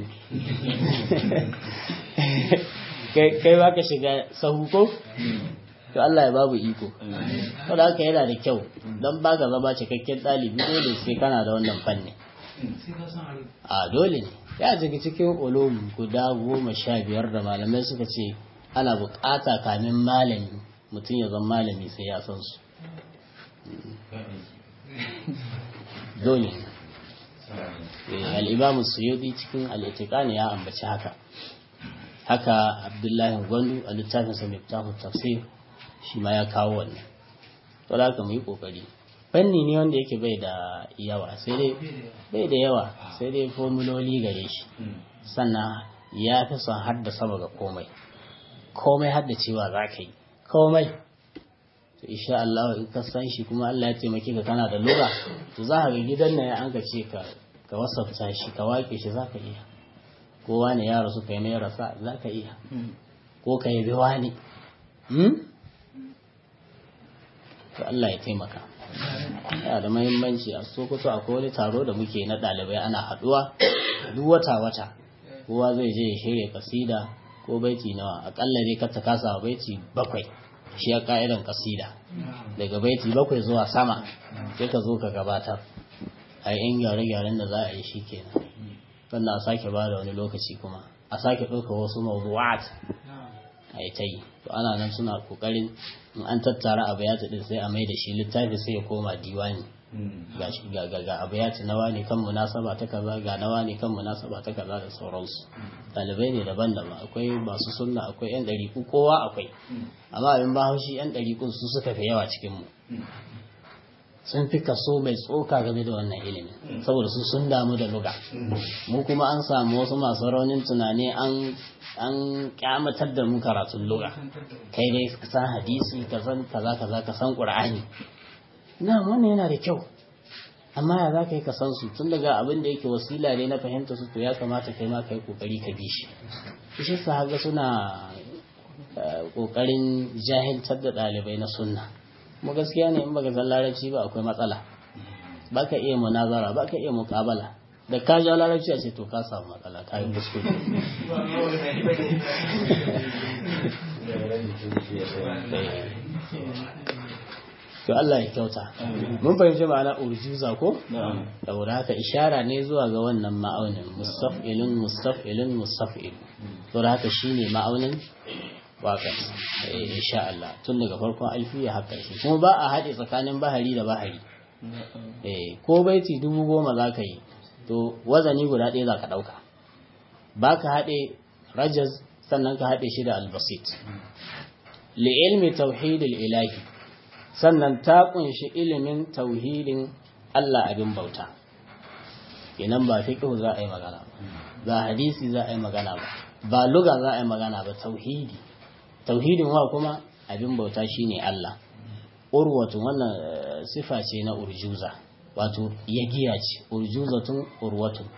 kai ba ka shiga sahu ko to Allah ya babu iko wadda haka yana da kyau don ba ka zama cikakken ɗalibi dole sai kana da wannan fanni a dole ne ya daga cikin ulum guda goma sha biyar da malamai suka ce ana bukata kamin malami mutum ya zama malami sai ya san su dole al'imamu suyudi cikin al'itikani ya ambaci haka haka abdullahi gwandu a littafinsa mai tafsir shi ma ya kawo wannan to da haka mu yi kokari fanni ne wanda yake bai da yawa sai dai bai da yawa sai dai formuloli gare shi sannan ya fi son haddasa ga komai komai haddacewa za ka yi komai to insha Allah in ka san shi kuma Allah ya taimake ka kana da lura to za ka ga gidan nan an ka ce ka ka wasafta shi ka wake shi za ka iya kowa ne ya rasu kai mai rasa za ka iya ko ka yi biwa ne to Allah ya taimaka yana da mahimmanci a sokoto akwai wani taro da muke na ɗalibai ana haɗuwa duk wata wata kowa zai je ya shirya kasida ko baiti nawa akalla dai kata kasa baiti bakwai shi ya ka'idan kasida daga baiti bakwai zuwa sama sai ka zo ka gabatar a yin gyare-gyaren da za a yi shi kenan sannan a sake ba da wani lokaci kuma a sake ɗauka wasu mawdu'at a yi ta yi to ana nan suna kokarin in an tattara abayata din sai a mai da shi littafi sai ya koma diwani ga ga abayata nawa ne kan munasaba ta kaza ga nawa ne kan munasaba ta kaza da sauransu ɗalibai ne daban-daban akwai masu sunna akwai yan ɗariƙu kowa akwai amma abin ba haushi yan ɗariƙun su suka fi yawa cikin mu sun fi kaso mai tsoka game da wannan ilimin saboda su sun damu da luga mu kuma an samu wasu masu raunin tunani an an kyamatar da mu karatun luga kai dai ka san hadisi ka san kaza kaza ka san qur'ani na wannan yana da kyau amma ya za ka yi ka san su tun daga abin da yake wasila ne na fahimta su to ya kamata kai ma kai kokari ka bi shi shi sa haka suna kokarin jahiltar da ɗalibai na sunna mu gaskiya ne in baka san larabci ba akwai matsala baka iya munazara baka iya muqabala da ka ja larabci a ce to ka samu matsala ka yi kuskure to Allah ya kyauta mun fahimci ma'ana urjuza ko saboda haka ishara ne zuwa ga wannan ma'aunin mustaf'ilun mustaf'ilun mustaf'il to da haka shine ma'aunin waƙar insha Allah tun daga farkon alfiya haka shi kuma ba a haɗe tsakanin bahari da bahari ko baiti dubu goma za ka yi to wazani guda ɗaya za ka ɗauka ba ka haɗe rajaz sannan ka haɗe shi da albasit li'ilmi tauhidil ilahi sannan ta ƙunshi ilimin tauhidin Allah abin bauta kenan ba fiqh za a yi magana ba ba hadisi za a yi magana ba ba luga za a yi magana ba tauhidi tauhidin wa kuma abin bauta shine Allah urwatun wannan sifa ce na urjuza wato yagiya ce urjuzatun urwatun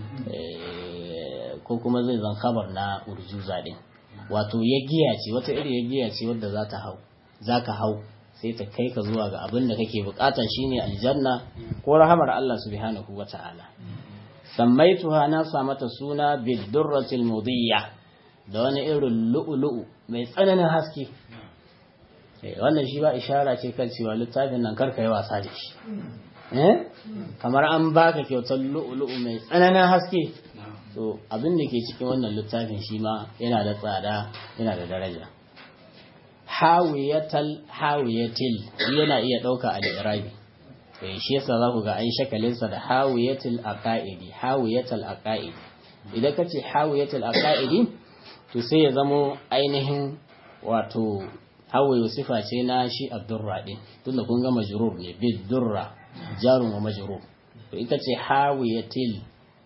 ko kuma zai zan kabar na urjuza din wato yagiya ce wata iri yagiya ce wadda za ta hau za ka hau sai ta kai ka zuwa ga abin da kake bukata shine aljanna ko rahamar Allah subhanahu wata'ala sammaituha na sa mata suna bidurratil mudiyya da wani irin lu'ulu'u mai tsananin haske wannan shi ba ishara ce kan cewa littafin nan karka yi wasa da shi kamar an baka kyautar lu'ulu'u mai tsananin haske to abin da ke cikin wannan littafin shi ma yana da tsada yana da daraja hawiyatal hawiyatil yana iya ɗauka a irabi shi yasa za ku ga an shakalinsa da hawiyatil aqaidi hawiyatal aqaidi idan ka ce hawiyatal aqaidi to sai ya zamo ainihin wato hawaye sifa ce na shi abdurra din tunda kun ga majrur ne bil durra jarun wa majrur to ita ce hawiyatil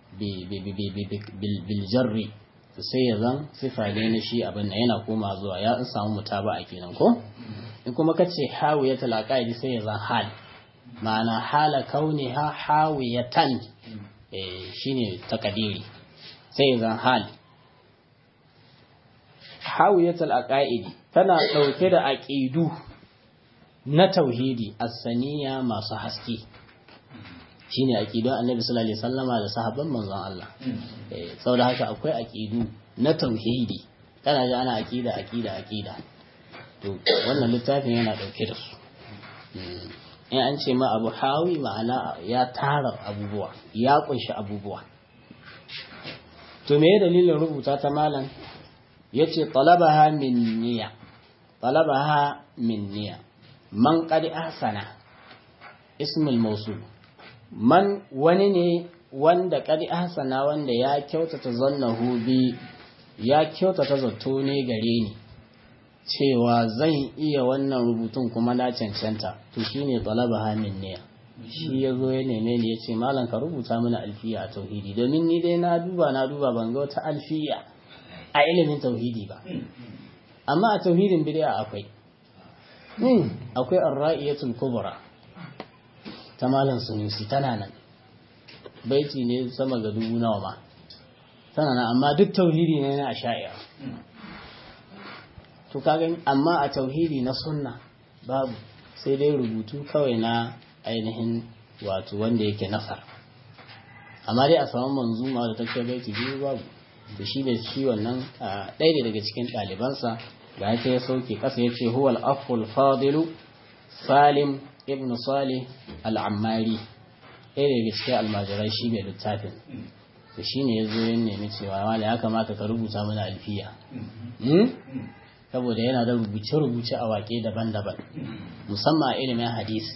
bil jarri to sai ya zan sifa ne na shi abin nan yana koma zuwa ya in samu mutaba a kenan ko in kuma ka ce hawiyatul aqaidi sai ya zan hal ma'ana hala kauniha hawiyatan eh shine takadiri sai ya zan hal hawiyatul aqaidi tana dauke da aqidu na tauhidi as-saniya masu haske shine aqidun annabi sallallahu alaihi wasallama da sahabban manzon Allah eh saboda haka akwai aqidu na tauhidi kana ji ana aqida aqida aqida to wannan littafin yana dauke da su in an ce ma abu hawi ma'ana ya tara abubuwa ya kunshi abubuwa to me dalilin rubuta ta malam yace talabaha min niyya talabaha min niyya man qad ahsana ismul mawsul man wani ne wanda qad ahsana wanda ya kyautata zannahu bi ya kyautata zato ne gare ni cewa zan iya wannan rubutun kuma na cancanta to shine talabaha min niyya shi ya zo ya neme ni ya ce malam ka rubuta mana alfiya a tauhidi domin ni dai na duba na duba ban ga wata alfiya a ilimin tauhidi ba amma a tauhidin bid'a akwai akwai ar-ra'iyatul kubra ta malam sunusi tana nan baiti ne sama ga dubu nawa ma tana nan amma duk tauhidi ne na asha'ira to kaga amma a tauhidi na sunna babu sai dai rubutu kawai na ainihin wato wanda yake nasar amma dai a samu manzuma da take baiti biyu babu da shi da shi wannan ɗaya daga cikin ɗalibansa ga ya ya sauke ƙasa ya ce huwal aful fadilu salim ibn salih al'ammari ɗaya daga cikin almajirai shi mai littafin da shi ne ya zo yin nemi cewa wala ya kamata ka rubuta mana alfiya saboda yana da rubuce-rubuce a waƙe daban-daban musamman a ilimin hadisi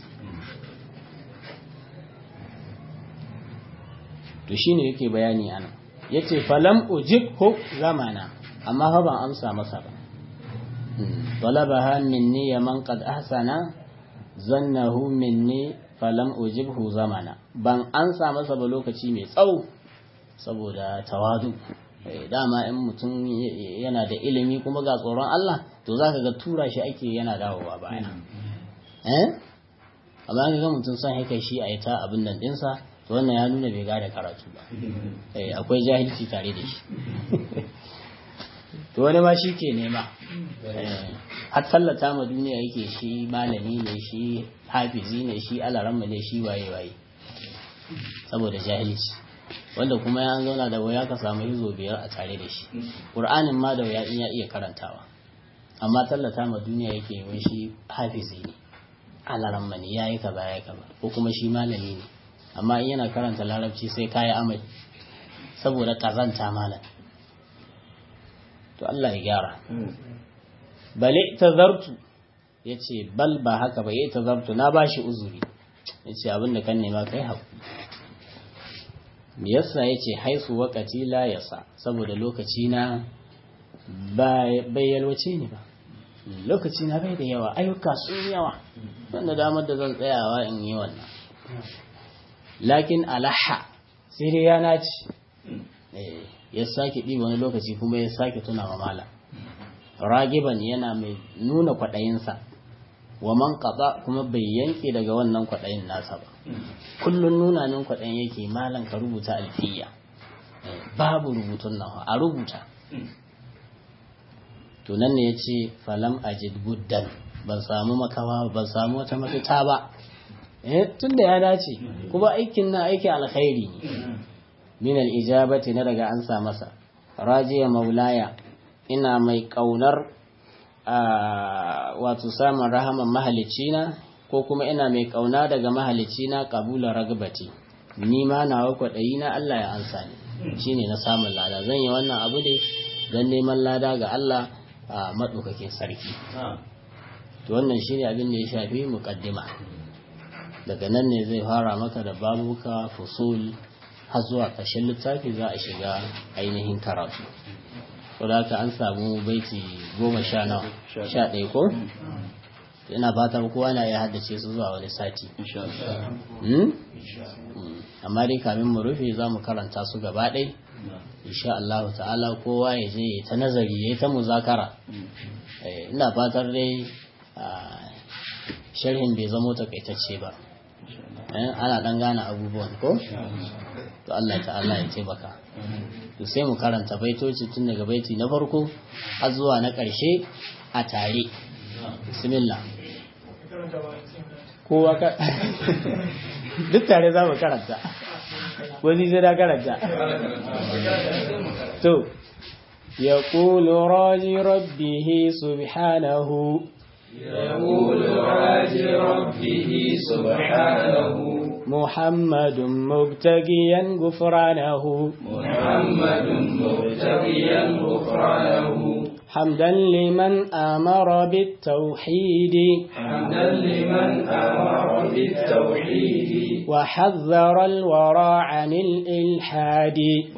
to shine yake bayani ana yace falam ujibhu zamana amma fa ban amsa masa ba talabaha minni man qad ahsana zannahu minni falam ujibhu zamana ban amsa masa ba lokaci mai tsawo saboda tawadu dama in mutum yana da ilimi kuma ga tsoron Allah to zaka ga tura shi ake yana dawowa baya eh amma ga mutum son haka shi a ita abin nan dinsa to wannan ya nuna bai gane karatu ba akwai jahilci tare da shi to wani ma shi ke nema har tallata ma duniya yake shi malami ne shi hafizi ne shi alaramma ne shi waye waye saboda jahilci wanda kuma ya zauna da waya ka samu hizo biyar a tare da shi ƙur'anin ma da waya in ya iya karantawa amma tallata ma duniya yake wai shi hafizi ne alaramma ne ya yi kaza ya yi kaza ko kuma shi malami ne amma in yana karanta larabci sai kayi amai saboda kazanta malam to Allah ya gyara bale tazartu yace bal ba haka ba yayi tazartu na bashi uzuri yace abinda kan nema kai haku me yasa yace haisu wakati la yasa saboda lokaci na bai yalwace ni ba lokaci na bai da yawa ayyuka sun yawa wanda damar da zan tsayawa in yi wannan lakin alaha sai dai ya naci ya sake ɗi wani lokaci kuma ya sake tuna wa mala ragiban yana mai nuna kwaɗayinsa wa man kaɓa kuma bai yanke daga wannan kwaɗayin nasa ba kullum nuna min kwaɗayin yake malan ka rubuta alfiya babu rubutun nan a rubuta to nan ne ya ce falam ajid buddan ban samu makawa ban samu wata mafita ba tun da ya dace kuma aikin na aiki alkhairi ne min al-ijabati na daga an sa masa rajiya maulaya ina mai kaunar wato samun rahaman mahalicina ko kuma ina mai kauna daga mahalicina kabula ragbati ni ma nawa kwaɗayi na Allah ya ansa ni shine na samun lada zan yi wannan abu ne don neman lada ga Allah a maɗaukakin sarki to wannan shine abin da ya shafi muƙaddima daga nan ne zai fara maka da babuka fusul har zuwa ƙarshen littafi za a shiga ainihin karatu to da haka an samu baiti goma sha nawa sha ɗaya ko ina fatan kowa na ya haddace su zuwa wani sati amma dai kamin mu rufe za mu karanta su gaba ɗai insha Allah ta'ala kowa ya je ta nazari ya ta muzakara ina fatar dai sharhin bai zamo takaitacce ba ana dan gane abubuwan ko to Allah ta'ala ya taimaka to sai mu karanta baitoci tun daga baiti na farko har zuwa na ƙarshe a tare bismillah kowa ka duk tare za mu karanta wani sai da karanta to يقول راجي ربه سبحانه يقول راجي ربه سبحانه محمد مبتغيا غفرانه محمد مبتغيا غفرانه حمدا لمن أمر بالتوحيد حمدا لمن أمر بالتوحيد وحذر الورى عن الإلحاد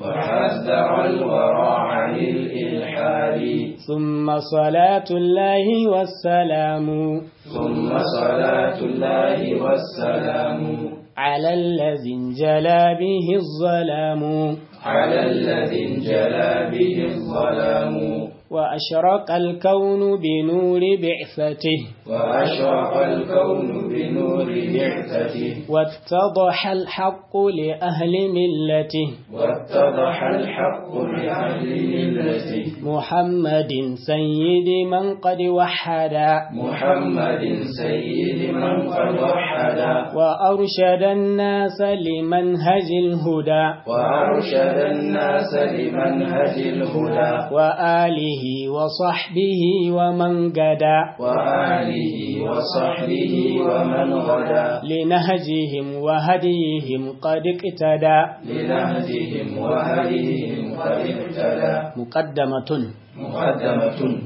وحذر الورى عن الإلحاد ثم صلاة الله والسلام ثم صلاة الله والسلام على الذي انجلى به الظلام على الذي انجلى به الظلام وأشرق الكون بنور بعثته وأشرق الكون بنور بعثته واتضح الحق لأهل ملته واتضح الحق لأهل ملته محمد سيد من قد وحدا محمد سيد من قد وحدا وأرشد الناس لمنهج الهدى وأرشد الناس لمنهج الهدى وآله وصحبه ومن قدا وآله وصحبه ومن غدا لنهجهم وهديهم قد اقتدى لنهجهم وهديهم قد اهتدى مقدمة مقدمة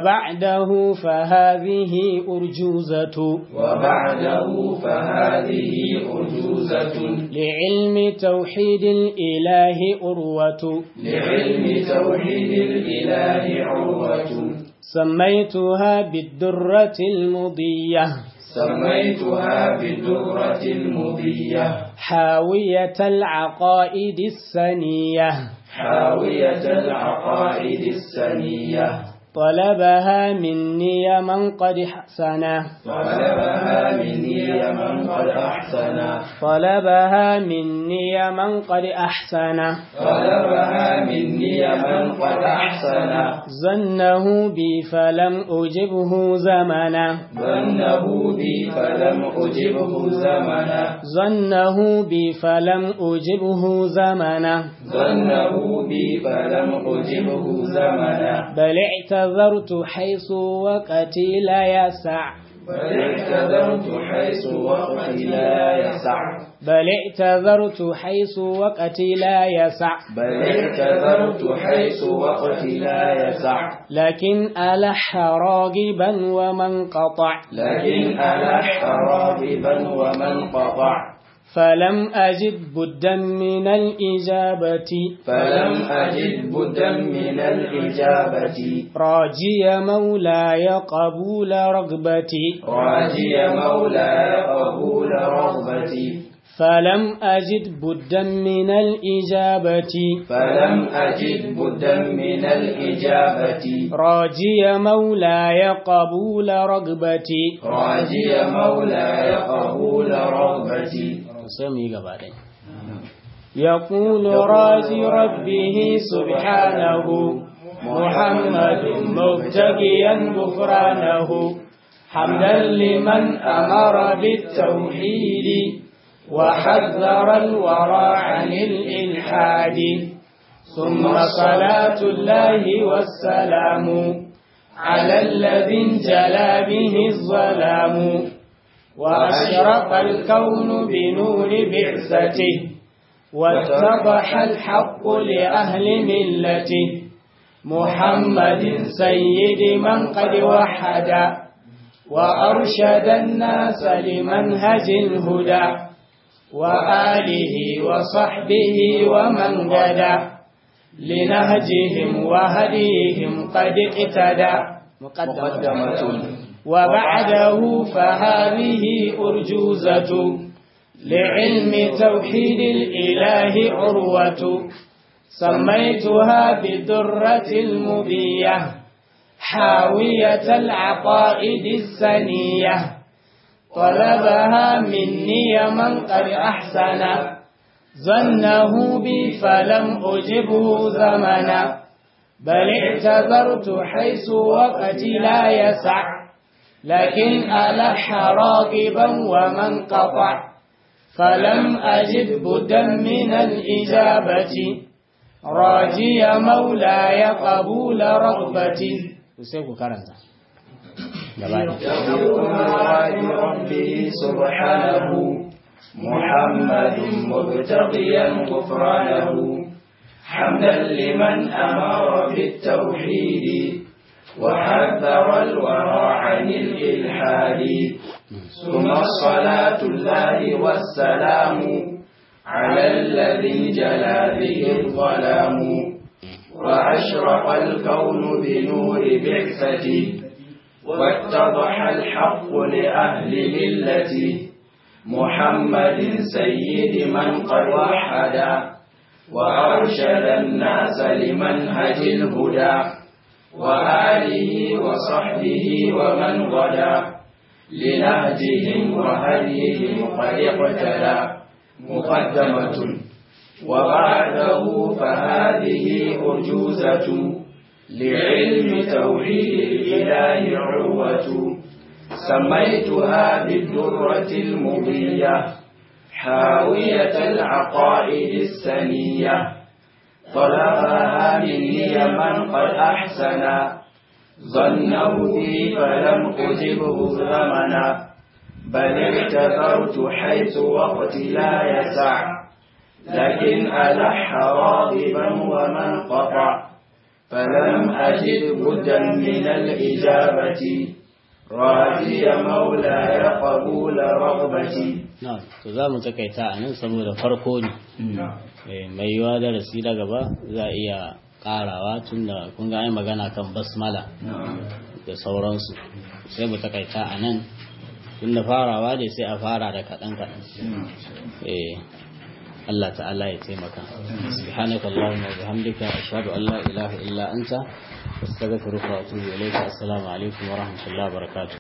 وبعده فهذه أرجوزة وبعده فهذه أرجوزة لعلم توحيد الإله أروة لعلم توحيد الإله عروة سميتها بالدرة المضية سميتها بالدرة المضية حاوية العقائد السنية حاوية العقائد السنية طلبها مني من قد حسنا طلبها مني من قد أحسن طلبها مني من قد أحسن طلبها مني من قد أحسن ظنه بي فلم أجبه زمنا ظنه بي فلم أجبه زمنا ظنه بي فلم أجبه زمنا ظنه بي فلم أجبه زمنا بل اعتذرت حيث وقتي لا يسع بل اعتذرت حيث وقتي لا يسع بل اعتذرت حيث وقتي لا يسع بل اعتذرت حيث وقتي لا يسع لكن ألح راغبا ومن قطع لكن ألح راغبا ومن قطع فلم أجد بدا من الإجابة فلم أجد بدا من الإجابة راجي مولاي قبول رغبتي راجي مولاي قبول رغبتي فلم أجد بدا من الإجابة فلم أجد بدا من الإجابة راجي مولاي قبول رغبتي راجي مولاي قبول رغبتي سمي قبالي يقول راجي ربه سبحانه محمد مبتغيا غفرانه حمدا لمن أمر بالتوحيد وحذر الورى عن الإلحاد ثم صلاة الله والسلام على الذي انجلى به الظلام وأشرق الكون بنور بعثته واتضح الحق لأهل ملته محمد سيد من قد وحد وأرشد الناس لمنهج الهدى وآله وصحبه ومن غدا لنهجهم وهديهم قد اقتدى مقدمة وبعده فهذه أرجوزة لعلم توحيد الإله عروة سميتها بالدرة المضية حاوية العقائد السنية طلبها مني من قد أحسن ظنه بي فلم أجبه زمنا بل اعتذرت حيث وقتي لا يسع لكن ألح راغبا ومن قطع فلم أجد بدا من الإجابة راجي مولاي قبول رغبتي سيكو كارنتا يقول مراد ربه سبحانه محمد مبتغيا غفرانه حمدا لمن أمر بالتوحيد وحذر الورى عن الإلحاد ثم الصلاة الله والسلام على الذي جلا به الظلام وأشرق الكون بنور بعثته واتضح الحق لأهل ملته محمد سيد من قد وحدا وأرشد الناس لمنهج الهدى وآله وصحبه ومن غدا لنهجهم وهديهم قد اقتدى مقدمة وبعده فهذه أرجوزة لعلم توحيد الإله عروة سميتها بالدرة المضية حاوية العقائد السنية طلبها مني من قد أحسن ظنه بي فلم أجبه ثمنا بل اعتذرت حيث وقت لا يسع لكن ألح راغبا ومن قطع فلم أجد بدا من الإجابة راجي مولاي قبول رغبتي na to za mu takaita a nan saboda farko ne mai yiwa darasi da gaba za a iya karawa tun da kun ga magana kan basmala da sauransu sai mu takaita a nan tun da farawa ne sai a fara da kaɗan kaɗan Allah ta'ala ya taimaka subhanaka allahumma wa bihamdika ashhadu an la ilaha illa anta astaghfiruka wa atubu ilayka assalamu alaikum wa rahmatullahi wa barakatuh